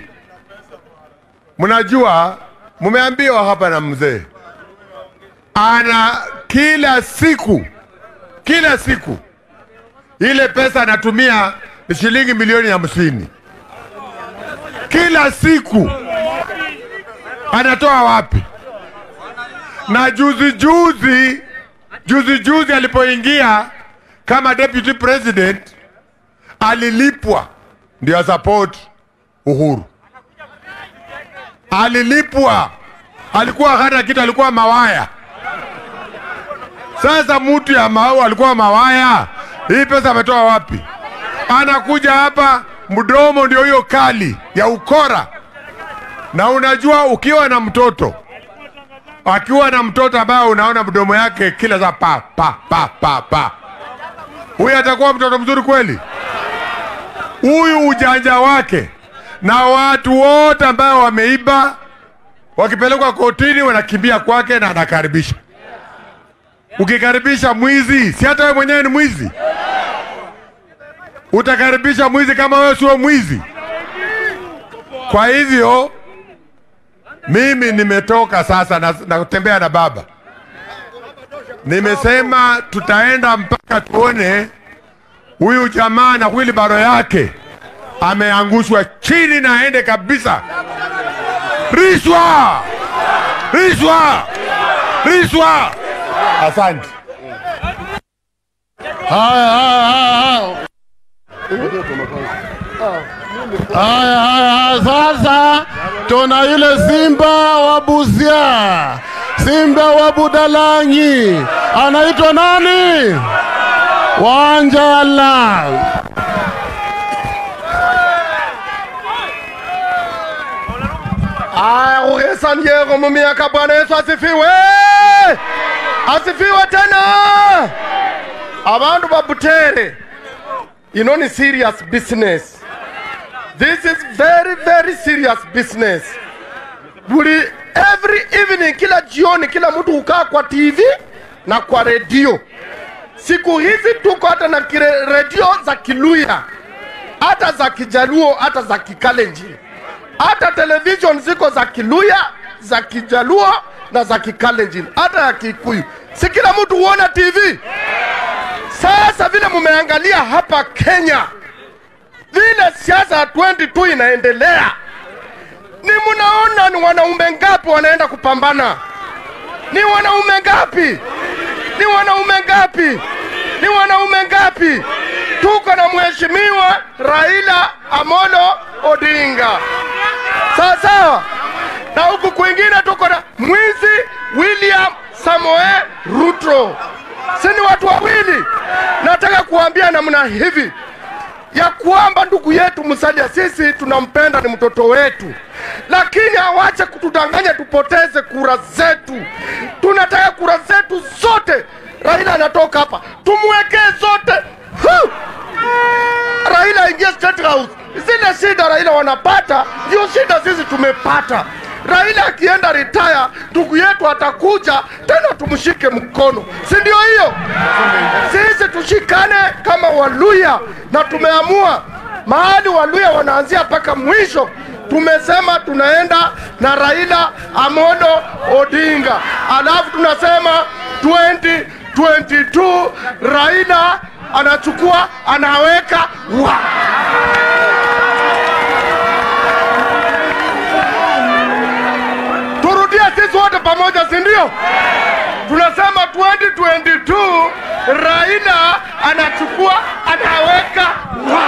mnajua, mmeambiwa hapa na mzee, ana kila siku kila siku ile pesa anatumia ni shilingi milioni hamsini kila siku. Anatoa wapi? Na juzi juzi juzi juzi alipoingia kama deputy president alilipwa ndio support Uhuru, alilipwa, alikuwa hana kitu, alikuwa mawaya. Sasa mtu ya mau alikuwa mawaya, hii pesa ametoa wapi? Anakuja hapa, mdomo ndio hiyo kali ya ukora. Na unajua ukiwa na mtoto akiwa na mtoto ambaye unaona mdomo yake kila saa pa pa pa pa pa, huyu atakuwa mtoto mzuri kweli? Huyu ujanja wake na watu wote ambao wameiba wakipelekwa kotini wanakimbia kwake na anakaribisha. Ukikaribisha mwizi, si hata wewe mwenyewe ni mwizi? Utakaribisha mwizi kama wewe sio mwizi? Kwa hivyo mimi nimetoka sasa na, na kutembea na baba. Nimesema tutaenda mpaka tuone huyu jamaa na wilbaro yake ameangushwa chini na aende kabisa. Rishwa, rishwa, rishwa. Asante. Haya, haya, haya, haya, haya, haya. Sasa tuna yule simba wa Busia, simba wa Budalangi, anaitwa nani? Wanjala. Aya, kugesa Diego mu miaka. Bwana Yesu asifiwe, asifiwe tena. Abantu ba Butere, you know ni serious business. This is very very serious business. Buli every evening, kila jioni, kila mtu hukaa kwa TV na kwa redio. Siku hizi tuko hata na kire- redio za Kiluya, hata za Kijaluo, hata za Kikalenjin hata television ziko za Kiluya, za Kijaluo na za Kikalenjin, hata ya Kikuyu. Si kila mtu huona TV. Sasa vile mumeangalia hapa Kenya, vile siasa ya 22 inaendelea, ni munaona ni wanaume ngapi wanaenda kupambana? Ni wanaume ngapi? Ni wanaume ngapi? Ni wanaume ngapi? Tuko na mheshimiwa Raila Amolo Odinga, sawa sawa, na huku kwingine tuko na mwizi William Samoe Ruto. Si ni watu wawili? Nataka kuambia namna hivi ya kwamba ndugu yetu Musalia sisi tunampenda, ni mtoto wetu, lakini awache kutudanganya tupoteze kura zetu. Tunataka kura zetu zote. Raila anatoka hapa, tumwekee zote. Huh! Raila aingie State House. Zile shida Raila wanapata ndio shida sisi tumepata. Raila akienda retire, ndugu yetu atakuja tena, tumshike mkono, si ndio hiyo? Sisi tushikane kama Waluya, na tumeamua mahali Waluya wanaanzia mpaka mwisho. Tumesema tunaenda na Raila Amolo Odinga, alafu tunasema 2022 Raila anachukua anaweka wa turudie sisi wote pamoja, si ndio? Tunasema 2022 Raila anachukua anaweka wa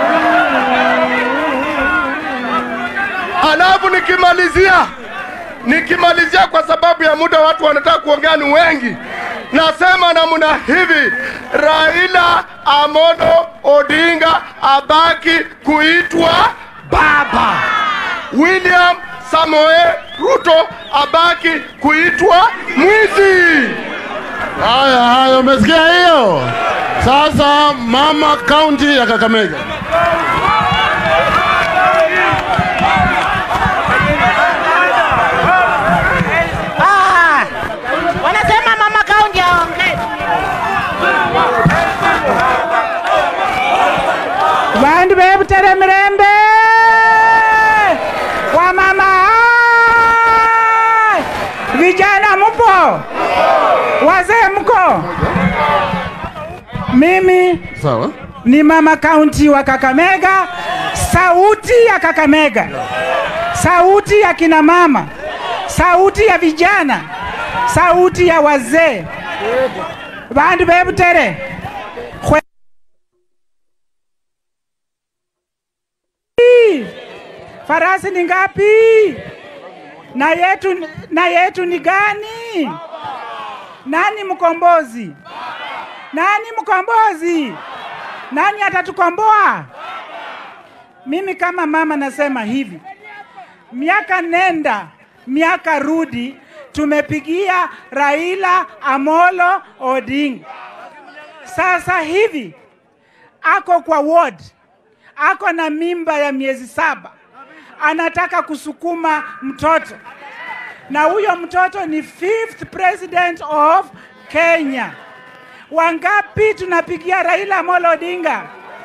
alafu nikimalizia nikimalizia kwa sababu ya muda, watu wanataka kuongea ni wengi. Nasema namna hivi, Raila Amolo Odinga abaki kuitwa baba, William Samoe Ruto abaki kuitwa mwizi. Haya, haya, umesikia hiyo? Sasa mama kaunti ya Kakamega. Ah, wanasema mama kaunti aongee. Bandu bebutere mirembe wamama hai! vijana mupo wazee mko mimi Sawa. ni mama kaunti wa Kakamega, sauti ya Kakamega, sauti ya kina mama, sauti ya vijana, sauti ya wazee. Bandu bebutere Kwe- farasi ni ngapi? Na yetu, na yetu ni gani? Nani mkombozi? Nani mkombozi? Nani atatukomboa? Mimi kama mama nasema hivi, miaka nenda miaka rudi, tumepigia Raila Amolo Odinga. Sasa hivi ako kwa ward, ako na mimba ya miezi saba, anataka kusukuma mtoto, na huyo mtoto ni fifth president of Kenya. Wangapi tunapigia Raila Amolo Odinga?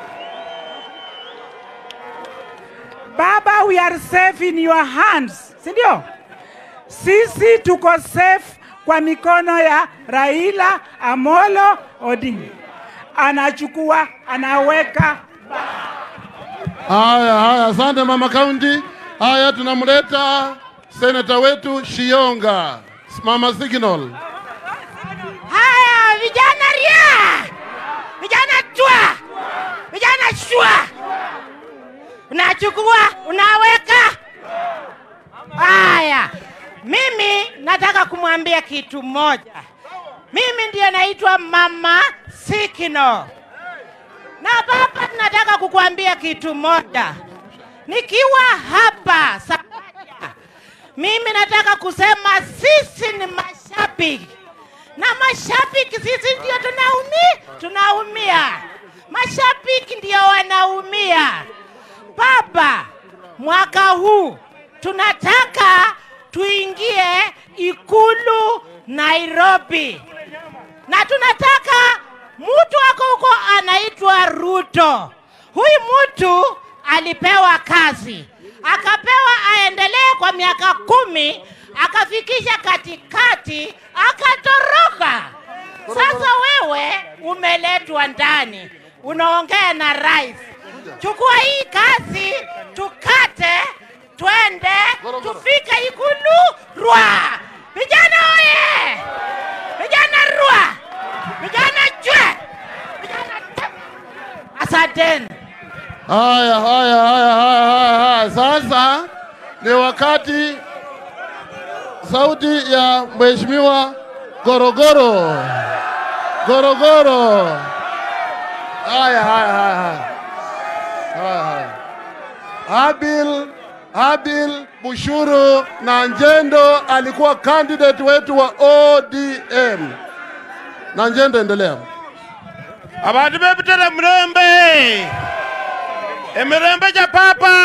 Baba, we are safe in your hands, si ndio? Sisi tuko safe kwa mikono ya Raila Amolo Odinga. Anachukua, anaweka Haya, haya, asante mama kaunti. Haya, tunamleta seneta wetu Shionga, mama Signal. Haya, vijana ria, vijana chwa, vijana shwa, unachukua unaweka. Haya, mimi nataka kumwambia kitu moja. Mimi ndiye naitwa mama Sikino, na baba, nataka kukuambia kitu moja. Nikiwa hapa Sakaja, mimi nataka kusema sisi ni mashabiki na mashabiki sisi ndio tunaumi, tunaumia. Mashabiki ndio wanaumia. Baba, mwaka huu tunataka tuingie ikulu Nairobi, na tunataka mtu ako huko anaitwa Ruto. Huyu mtu alipewa kazi, akapewa aendelee kwa miaka kumi, akafikisha katikati, akatoroka. Sasa wewe umeletwa ndani, unaongea na rais. Chukua hii kazi, tukate, twende, tufike ikulu Rwa. Vijana oye! Vijana Rwa! Vijana chwe! Vijana chwe! Asanteni. Haya, haya, haya, haya, haya, haya. Sasa ni wakati sauti ya mheshimiwa Gorogoro, Gorogoro. Haya, haya, haya, haya. Haya, haya. Habil Habil Bushuru na Njendo alikuwa candidate wetu wa ODM. Na Njendo, endelea. abantu bebutera murembe emirembe ja papa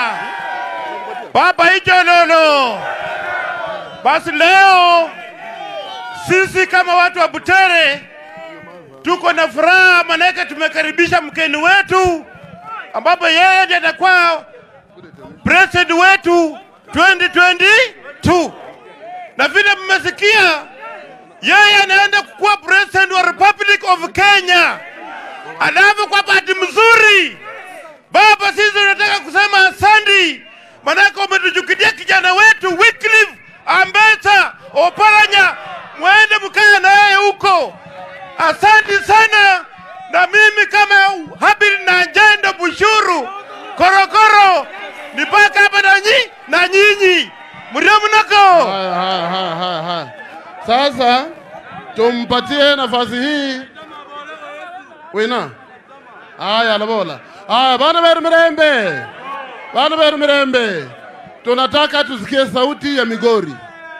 papa ijololo basi leo sisi kama watu wa butere tuko na furaha manake tumekaribisha mkeni wetu ambapo yeye ndiye atakuwa president wetu 2022 na vile mmesikia yeye anaenda kuwa president wa Republic of Kenya. Alafu kwa bahati mzuri, baba, sisi tunataka kusema asandi, manake umetuchukilia kijana wetu Wycliffe Ambetsa Oparanya, mwende mkae na yeye huko. Asante sana, na mimi kama Habil na Njendo Bushuru Korokoro nipaka hapa na nyi na nyinyi mrio mnako Haya, haya, haya, haya, haya. Sasa tumpatie nafasi hii wina. Haya, Lobola. Haya, bana beru Mirembe, bana beru Mirembe, tunataka tusikie sauti ya Migori.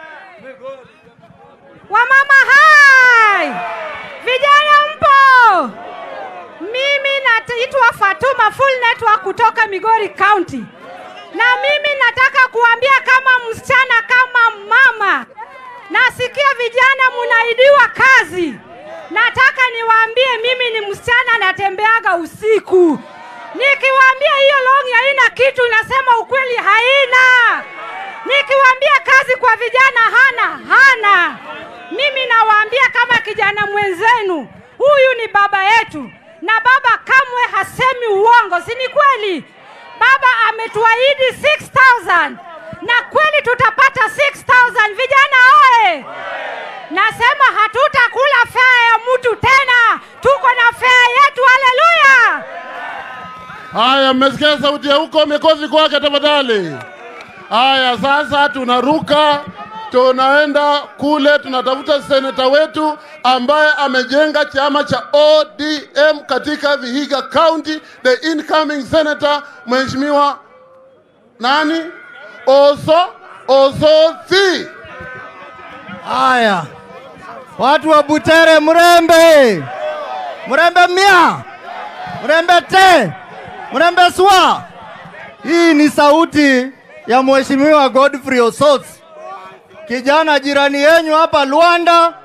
Wamama hai, vijana mpo? Mimi naitwa Fatuma Full Network kutoka Migori County, na mimi nataka kuambia kama msichana, kama mama, nasikia vijana munaidiwa kazi. Nataka niwaambie mimi ni msichana, natembeaga usiku. Nikiwaambia hiyo longi haina kitu, nasema ukweli haina. Nikiwaambia kazi kwa vijana hana hana. Mimi nawaambia kama kijana mwenzenu, huyu ni baba yetu, na baba kamwe hasemi uongo, si ni kweli? Baba ametuahidi 6000 na kweli tutapata 6000 vijana oye! Nasema hatutakula fea ya mtu tena, tuko na fea yetu. Haleluya! Haya, mmesikia sauti ya huko, mikozi kwake tafadhali. Haya, sasa tunaruka, tunaenda kule, tunatafuta seneta wetu ambaye amejenga chama cha ODM katika Vihiga County, the incoming senator mheshimiwa nani? Oso Osothi. Haya, watu wa Butere, Mrembe, Mrembe mia, Mrembe te, Mrembe swa. Hii ni sauti ya Mheshimiwa Godfrey Osotsi, kijana jirani yenyu hapa Luanda,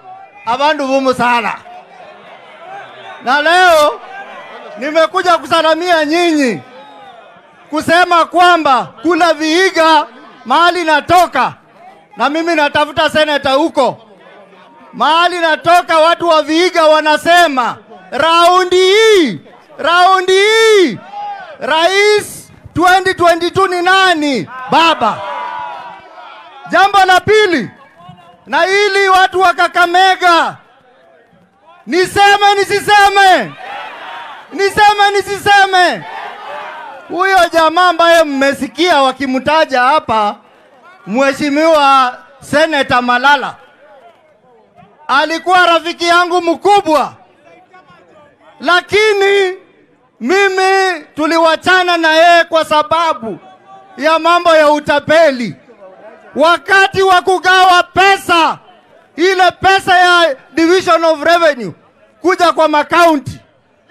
abandu bumusala na leo nimekuja kusalamia nyinyi kusema kwamba kuna Vihiga mahali natoka, na mimi natafuta seneta huko mahali natoka. Watu wa Vihiga wanasema raundi hii, raundi hii rais 2022 ni nani? Baba. Jambo la pili, na ili watu wa Kakamega, niseme nisiseme, niseme nisiseme, huyo jamaa ambaye mmesikia wakimtaja hapa, Mheshimiwa Seneta Malala alikuwa rafiki yangu mkubwa, lakini mimi tuliwachana na yeye kwa sababu ya mambo ya utapeli. Wakati wa kugawa pesa, ile pesa ya division of revenue kuja kwa makaunti,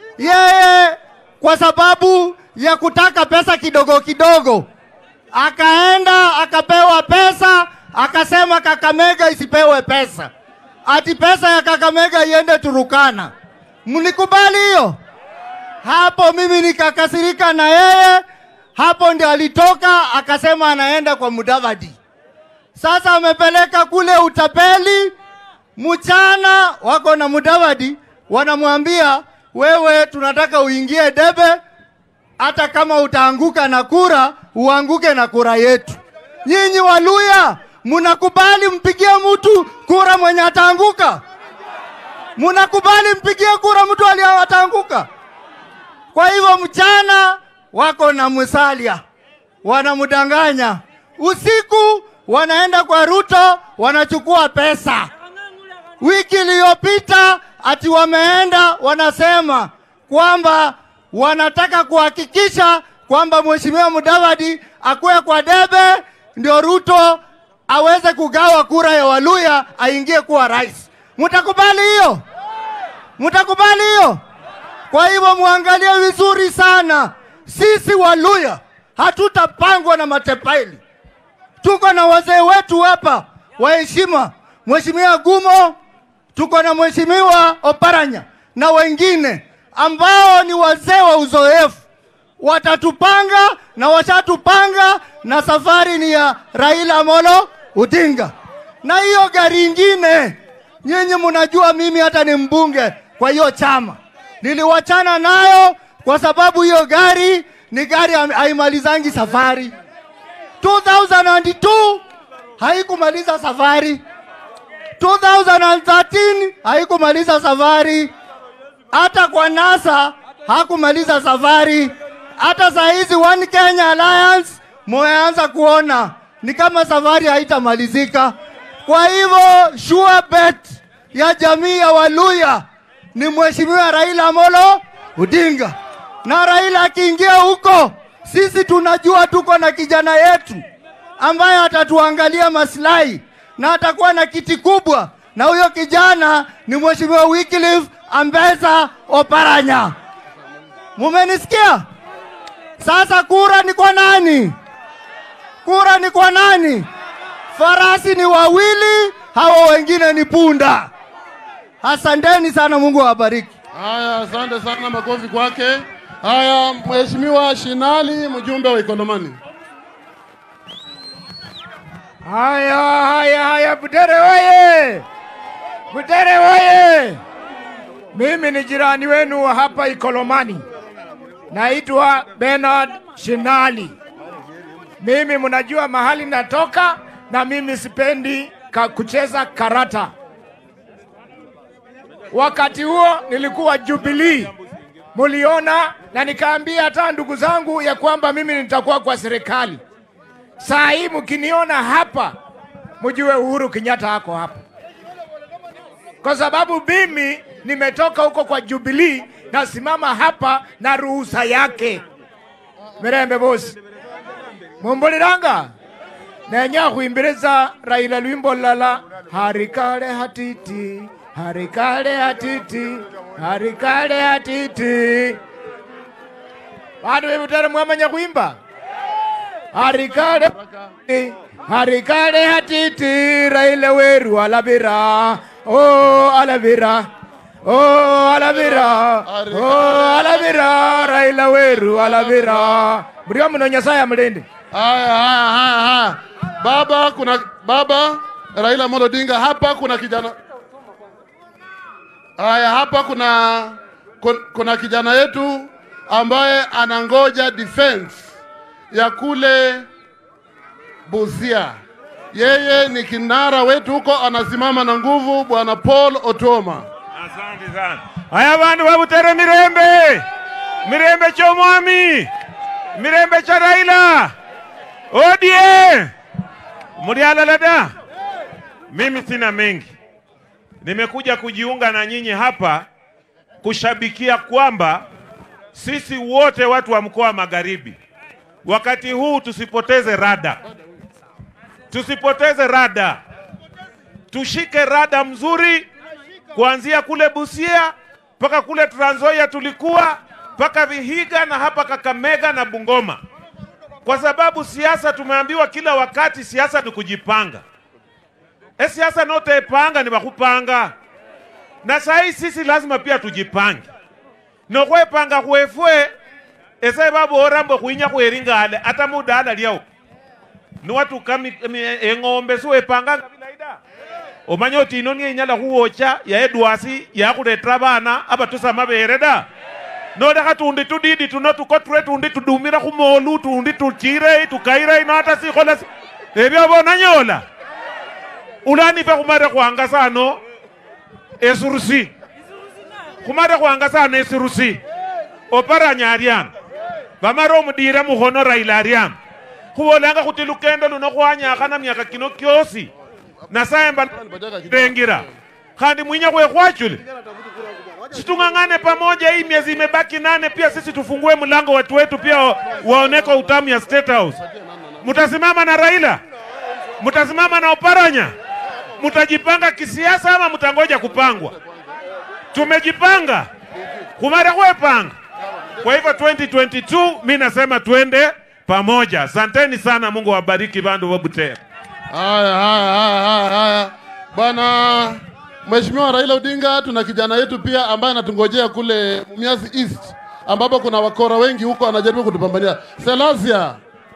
yeye kwa sababu ya kutaka pesa kidogo kidogo, akaenda akapewa pesa, akasema Kakamega isipewe pesa, ati pesa ya Kakamega iende Turukana. Mlikubali hiyo? Hapo mimi nikakasirika na yeye, hapo ndio alitoka akasema anaenda kwa Mudavadi. Sasa amepeleka kule utapeli, mchana wako na Mudavadi, wanamwambia wewe, tunataka uingie debe, hata kama utaanguka na kura, uanguke na kura yetu. Nyinyi Waluya munakubali mpigie mtu kura mwenye ataanguka? Munakubali mpigie kura mtu aliyeataanguka? Kwa hivyo mchana wako na Musalia, wanamdanganya. Usiku wanaenda kwa Ruto, wanachukua pesa. Wiki iliyopita ati wameenda wanasema kwamba wanataka kuhakikisha kwamba Mheshimiwa Mudavadi akuwe kwa debe, ndio Ruto aweze kugawa kura ya Waluya aingie kuwa rais. Mtakubali hiyo? Mtakubali hiyo? Kwa hivyo muangalie vizuri sana, sisi Waluya hatutapangwa na matepaili. Tuko na wazee wetu hapa wa heshima, Mheshimiwa Gumo, tuko na Mheshimiwa Oparanya na wengine ambao ni wazee wa uzoefu, watatupanga na washatupanga, na safari ni ya Raila Amolo Odinga. Na hiyo gari ingine, nyinyi mnajua mimi hata ni mbunge kwa hiyo chama niliwachana nayo kwa sababu hiyo gari ni gari ha- haimalizangi safari. 2002 haikumaliza safari, 2013 haikumaliza safari, hata kwa NASA hakumaliza safari. Hata saa hizi One Kenya Alliance mumeanza kuona ni kama safari haitamalizika. Kwa hivyo sure bet ya jamii ya Waluya ni Mheshimiwa Raila Amolo Odinga, na Raila akiingia huko, sisi tunajua tuko na kijana yetu ambaye atatuangalia maslahi na atakuwa na kiti kubwa, na huyo kijana ni Mheshimiwa Wycliffe Ambeza Oparanya. Mumenisikia? Sasa kura ni kwa nani? Kura ni kwa nani? Farasi ni wawili, hawa wengine ni punda. Asanteni sana, Mungu awabariki. Haya, asante sana, makofi kwake. Haya, Mheshimiwa Shinali, mjumbe wa Ikolomani. Haya, haya, haya, Butere oye! Butere oye! Mimi ni jirani wenu wa hapa Ikolomani, naitwa Bernard Shinali. Mimi mnajua mahali natoka, na mimi sipendi ka kucheza karata. Wakati huo nilikuwa Jubilee, muliona, na nikaambia hata ndugu zangu ya kwamba mimi nitakuwa kwa serikali. Saa hii mkiniona hapa, mjue Uhuru Kenyatta ako hapa, kwa sababu mimi nimetoka huko kwa Jubilee, nasimama hapa na ruhusa yake. Mirembe bosi mumbuliranga nenya khuimbiriza Raila lwimbo lala harikale hatiti harikale hatiti harikale hatiti bandu bebutere mwamanya khwimba harikale harikale hatiti Raila weru alabira oh alavira oh alavira oh alavira raila weru alavira mrio muno nyasaye amulinde Haya, haya, haya, haya. Baba, kuna baba Raila Amolo Odinga, hapa kuna kijana haya, hapa kuna kun- kuna kijana yetu ambaye anangoja defense ya kule Busia. Yeye ni kinara wetu huko, anasimama na nguvu, bwana Paul Otoma. Asante sana. Haya bandu babutere mirembe, mirembe ky'omwami, mirembe kya Raila, ODM, muli alala da? Mimi sina mengi, nimekuja kujiunga na nyinyi hapa kushabikia kwamba sisi wote watu wa mkoa wa Magharibi, wakati huu tusipoteze rada, tusipoteze rada, tushike rada mzuri kuanzia kule Busia mpaka kule Trans Nzoia tulikuwa mpaka Vihiga na hapa Kakamega na Bungoma, kwa sababu siasa tumeambiwa kila wakati siasa ni kujipanga. E, siasa notepanga ni bakupanga, na sahi sisi lazima pia tujipange nokwepanga kwefwe ese babora mbo kwinya kweringale ata mudala lyao niwatuka mi- mi- eng'ombe siwepanganga bilaida omanya oti ino niyo inyala khuwocha yaedwasi yakhuleta bana abatusa mabere da nolekha tundi tudidi tuno tukoture tundi tudumira khumolu tundi tuchire tukaire ino hata sikhola si- ebyo bonanyola ulanife khumare khwangasa ano esurusi khumare khwangasa ano esirusi oparanya aryano bamare omudira mukhono raila aryano khubolanga khuti lukendo luno khwanyakhana myaka kino kyosi nasaye mbalengira khandi mwinya khwekhwachule situng'ang'ane pamoja hii miezi imebaki nane pia sisi tufungue mlango watu wetu pia wa- waoneko utamu ya State House mtasimama na Raila mtasimama na Oparanya mtajipanga kisiasa ama mtangoja kupangwa tumejipanga kumara kwepanga kwa hivyo 2022 mi nasema twende pamoja asanteni sana mungu wabariki bandu wa Butere Haya, haya, haya, haya, haya. Bwana Mheshimiwa Raila Odinga, tuna kijana yetu pia ambaye anatungojea kule Mumias East ambapo kuna wakora wengi huko, anajaribu kutupambania. Selasia,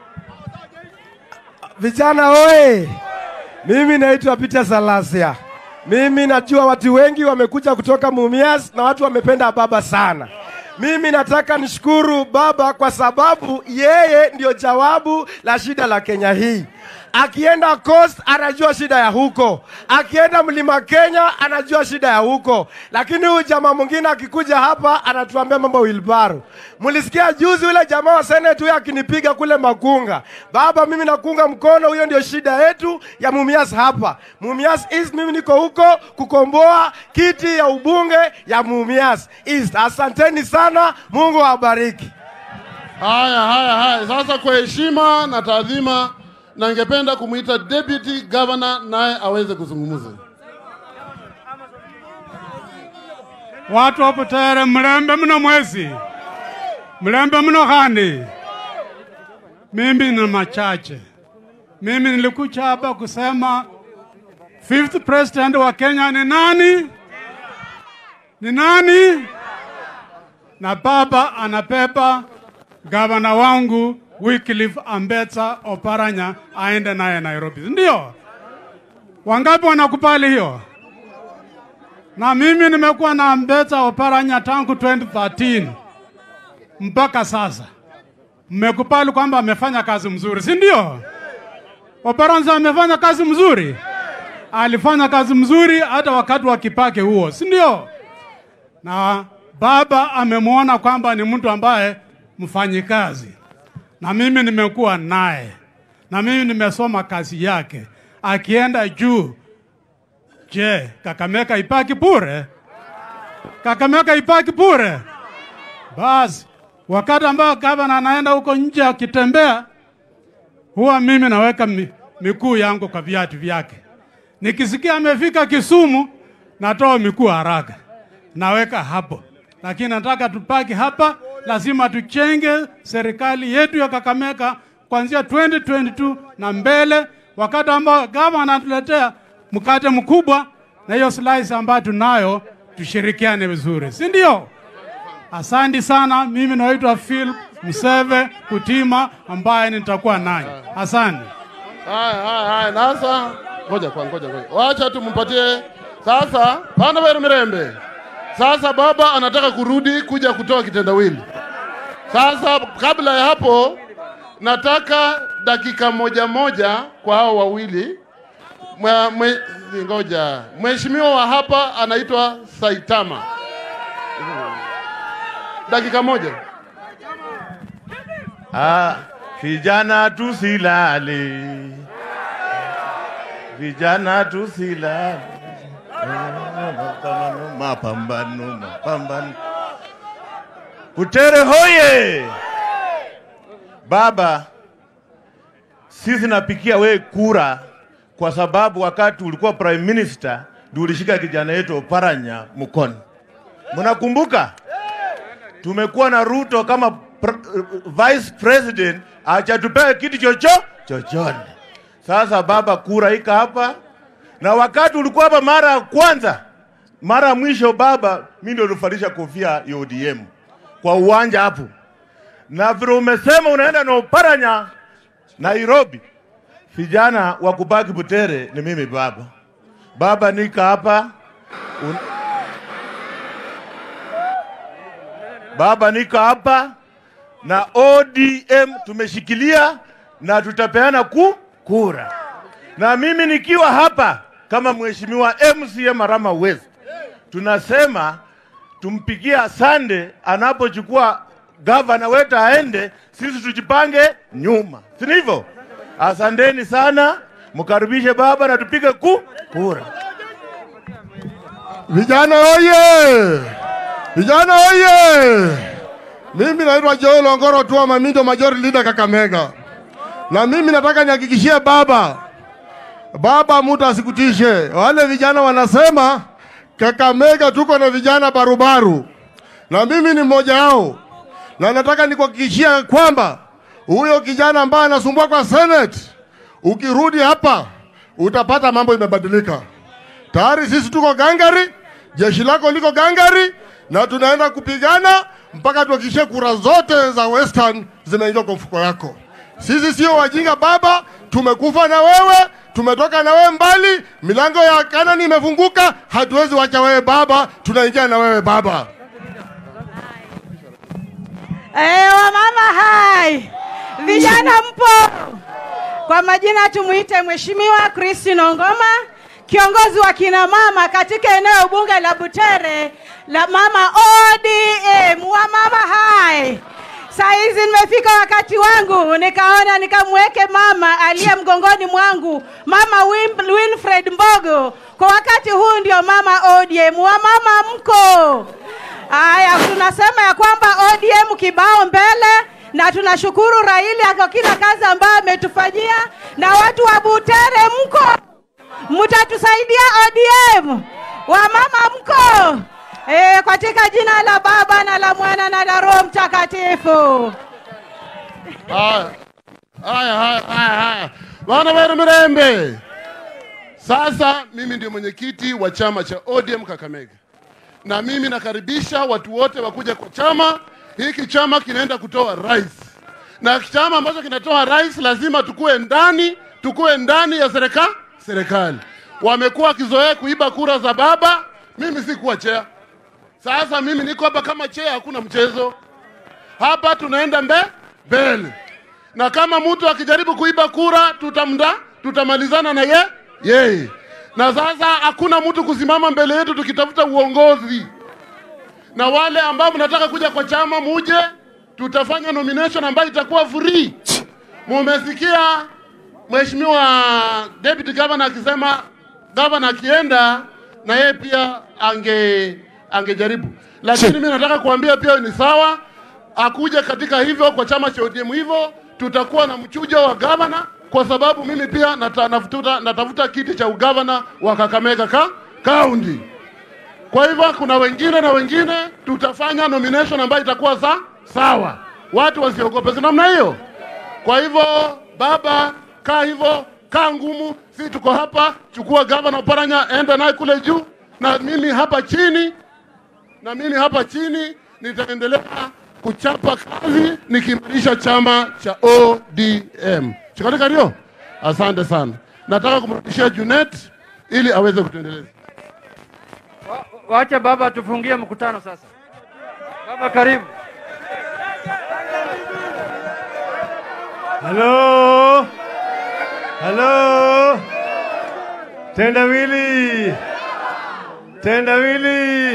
Vijana oye! Mimi naitwa Peter Salasia. Mimi najua watu wengi wamekuja kutoka Mumias na watu wamependa baba sana. Mimi nataka nishukuru baba kwa sababu yeye ndio jawabu la shida la Kenya hii. Akienda Coast anajua shida ya huko, akienda Mlima Kenya anajua shida ya huko, lakini huyu jamaa mwingine akikuja hapa anatuambia mambo wilbaro. Mlisikia juzi yule jamaa wa Senate huyo akinipiga kule Makunga. Baba, mimi nakunga mkono, huyo ndio shida yetu ya Mumias hapa. Mumias East, mimi niko huko kukomboa kiti ya ubunge ya Mumias East. Asanteni sana, Mungu awabariki. haya haya haya. Sasa kwa heshima na taadhima, na ningependa kumwita deputy governor naye aweze kuzungumza. watu wa Butere mlembe mno mwezi mlembe mno khandi. Mimi ni machache. Mimi nilikuja hapa kusema fifth president wa Kenya ni nani? Ni nani? Na baba anapepa gavana wangu Wycliffe Ambetsa Oparanya aende naye Nairobi, ndio? Wangapi wanakubali hiyo? na mimi nimekuwa na Ambetsa Oparanya tangu 2013 mpaka sasa. Mmekubali kwamba amefanya kazi mzuri, si ndio? Oparanya amefanya kazi mzuri, alifanya kazi mzuri hata wakati wa Kibaki huo, si ndio? Na baba amemwona kwamba ni mtu ambaye mfanyikazi, na mimi nimekuwa naye, na mimi nimesoma kazi yake, akienda juu Je, Kakamega ipaki bure? Kakamega ipaki bure? Basi wakati ambao gavana anaenda huko nje akitembea, huwa mimi naweka mi, miguu yangu kwa viatu vyake. Nikisikia amefika Kisumu, natoa miguu haraka, naweka hapo. Lakini nataka tupaki hapa, lazima tuchenge serikali yetu ya Kakamega kuanzia 2022 na mbele, wakati ambao gavana anatuletea mkate mkubwa na hiyo slice ambayo tunayo tushirikiane vizuri, si ndio? Asante sana. Mimi naitwa Phil Mseve Kutima ambaye nitakuwa nanyi. Asante. Haya, haya, haya. Nasa ngoja kwa ngoja ngoja, wacha tumpatie sasa. Pana Weru Mirembe, sasa baba anataka kurudi kuja kutoa kitendawili. Sasa kabla ya hapo, nataka dakika moja moja kwa hao wawili. Mwe, mwe, ngoja, mheshimiwa wa hapa anaitwa Saitama, dakika moja. Ah, vijana tusilale, vijana tusilale, mapambano, mapambano. Butere hoye! Baba, sisi napikia we kura kwa sababu wakati ulikuwa prime minister ndio ulishika kijana yetu Oparanya mkono. Mnakumbuka? Tumekuwa na Ruto kama pr vice president, hajatupea kitu chocho chochote. Sasa baba, kura ika hapa, na wakati ulikuwa hapa mara ya kwanza, mara ya mwisho baba, mimi ndio nilifalisha kofia ya ODM kwa uwanja hapo, na vile umesema unaenda na Oparanya Nairobi, vijana wa kubaki Butere ni mimi baba. Baba, nika hapa un... Baba, nika hapa na ODM tumeshikilia na tutapeana ku kura, na mimi nikiwa hapa kama mheshimiwa MCA Marama West, tunasema tumpigie asande anapochukua gavana wetu aende, sisi tujipange nyuma, si ndivyo? Asanteni sana, mkaribishe baba na tupige ku kura. Vijana oye! Vijana oye! Mimi naitwa Joel Ongoro Tua Mamindo, majority leader Kakamega, na mimi nataka nihakikishie baba, baba, mtu asikutishe. Wale vijana wanasema Kakamega tuko na vijana barubaru, na mimi ni mmoja wao, na nataka nikuhakikishia kwamba huyo kijana ambaye anasumbua kwa Senate, ukirudi hapa utapata mambo imebadilika. Tayari sisi tuko gangari, jeshi lako liko gangari, na tunaenda kupigana mpaka tuhakikishe kura zote za Western zimeingia kwa mfuko yako. Sisi sio wajinga baba, tumekufa na wewe, tumetoka na wewe mbali, milango ya Kanani imefunguka, hatuwezi wacha wewe baba, tunaingia na wewe baba. Eh, wamama hai, vijana mpo? Kwa majina tumuite Mheshimiwa Christine Ongoma, kiongozi wa kina mama katika eneo bunge la Butere la mama ODM. Wamama hai, saa hizi nimefika wakati wangu, nikaona nikamweke mama aliye mgongoni mwangu, mama Wim- Winfred Mbogo. Kwa wakati huu ndio mama ODM. Wamama mko? Haya, tunasema ya kwamba ODM kibao mbele, na tunashukuru Raila kwa kila kazi ambayo ametufanyia, na watu wa Butere mko, mtatusaidia ODM. Wamama mko? E, katika jina la Baba na la Mwana na la Roho Mtakatifu. Haya, haya, haya, haya, haya. Bwana Weru Mirembe, sasa mimi ndio mwenyekiti wa chama cha ODM Kakamega, na mimi nakaribisha watu wote wakuja kwa chama hiki. Chama kinaenda kutoa rais, na chama ambacho kinatoa rais lazima tukue ndani, tukue ndani ya serika serikali. Wamekuwa wakizoea kuiba kura za baba, mimi sikuwa chea. Sasa mimi niko hapa kama chea, hakuna mchezo hapa, tunaenda mbe mbele na kama mtu akijaribu kuiba kura tutamda tutamalizana na ye yeye. Na sasa hakuna mtu kusimama mbele yetu tukitafuta uongozi. Na wale ambao mnataka kuja kwa chama muje, tutafanya nomination ambayo itakuwa free. Mumesikia mheshimiwa deputy governor akisema governor akienda na yeye pia ange angejaribu, lakini mimi nataka kuambia pia ni sawa akuja katika hivyo kwa chama cha ODM hivyo, tutakuwa na mchujo wa gavana, kwa sababu mimi pia nata, natafuta, natafuta kiti cha ugavana wa Kakamega ka kaunti. Kwa hivyo kuna wengine na wengine, tutafanya nomination ambayo itakuwa sa, sawa, watu wasiogope, si namna hiyo. Kwa hivyo baba, kaa hivyo, kaa ngumu, Si tuko hapa, chukua gavana Oparanya, enda naye kule juu, na mimi hapa chini, na mimi hapa chini nitaendelea kuchapa kazi nikiimarisha chama cha ODM. Chikatika ndio? Asante sana. Nataka kumrudishia Junet ili aweze kutuendeleza. Wacha baba tufungie mkutano sasa. Baba karibu. Halo, halo, tendawili, tendawili,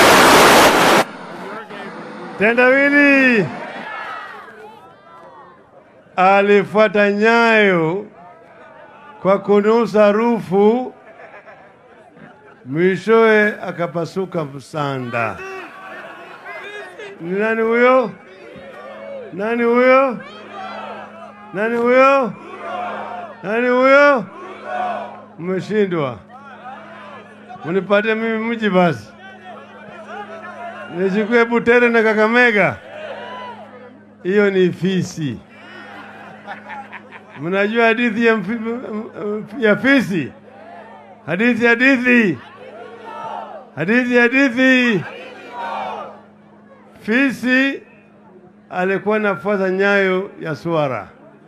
tendawili alifuata nyayo kwa kunusa rufu, mwishowe akapasuka msanda. Ni nani huyo? Nani huyo? Nani huyo? Nani huyo? Mmeshindwa, munipatie mimi mji basi, nichukue Butere na Kakamega. Hiyo ni fisi. Mnajua hadithi ya, mfi- ya fisi? Hadithi, hadithi, hadithi, hadithi. Fisi alikuwa anafuata nyayo ya swara,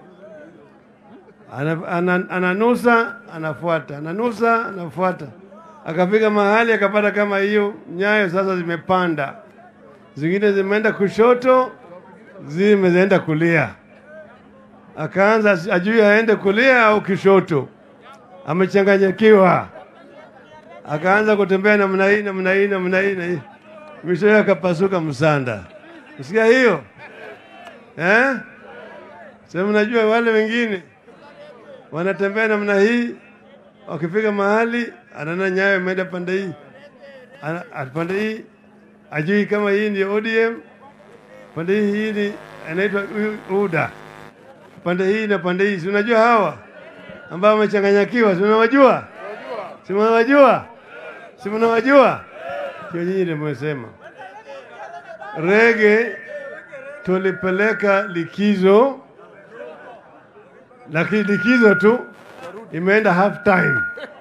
ana, ana, ananusa anafuata, ananusa anafuata, akafika mahali akapata kama hiyo nyayo sasa zimepanda, zingine zimeenda kushoto, zimeenda kulia. Akaanza ajui aende kulia au kishoto, amechanganyikiwa. Akaanza kutembea namna hii namna hii namna hii na hii, mwishowe akapasuka msanda. Usikia hiyo eh? Sasa mnajua wale wengine wanatembea namna hii, wakifika mahali anaona nyayo imeenda pande hii, ana- a- pande hii ajui kama hii ndio ODM, pande hii hii ni anaitwa U- UDA, pande hii na pande hii. Si unajua hawa ambao wamechanganyikiwa, si unawajua? Si mnawajua? Si mnawajua? Sio nyinyi ndio mmesema rege tulipeleka likizo, lakini likizo tu imeenda half time.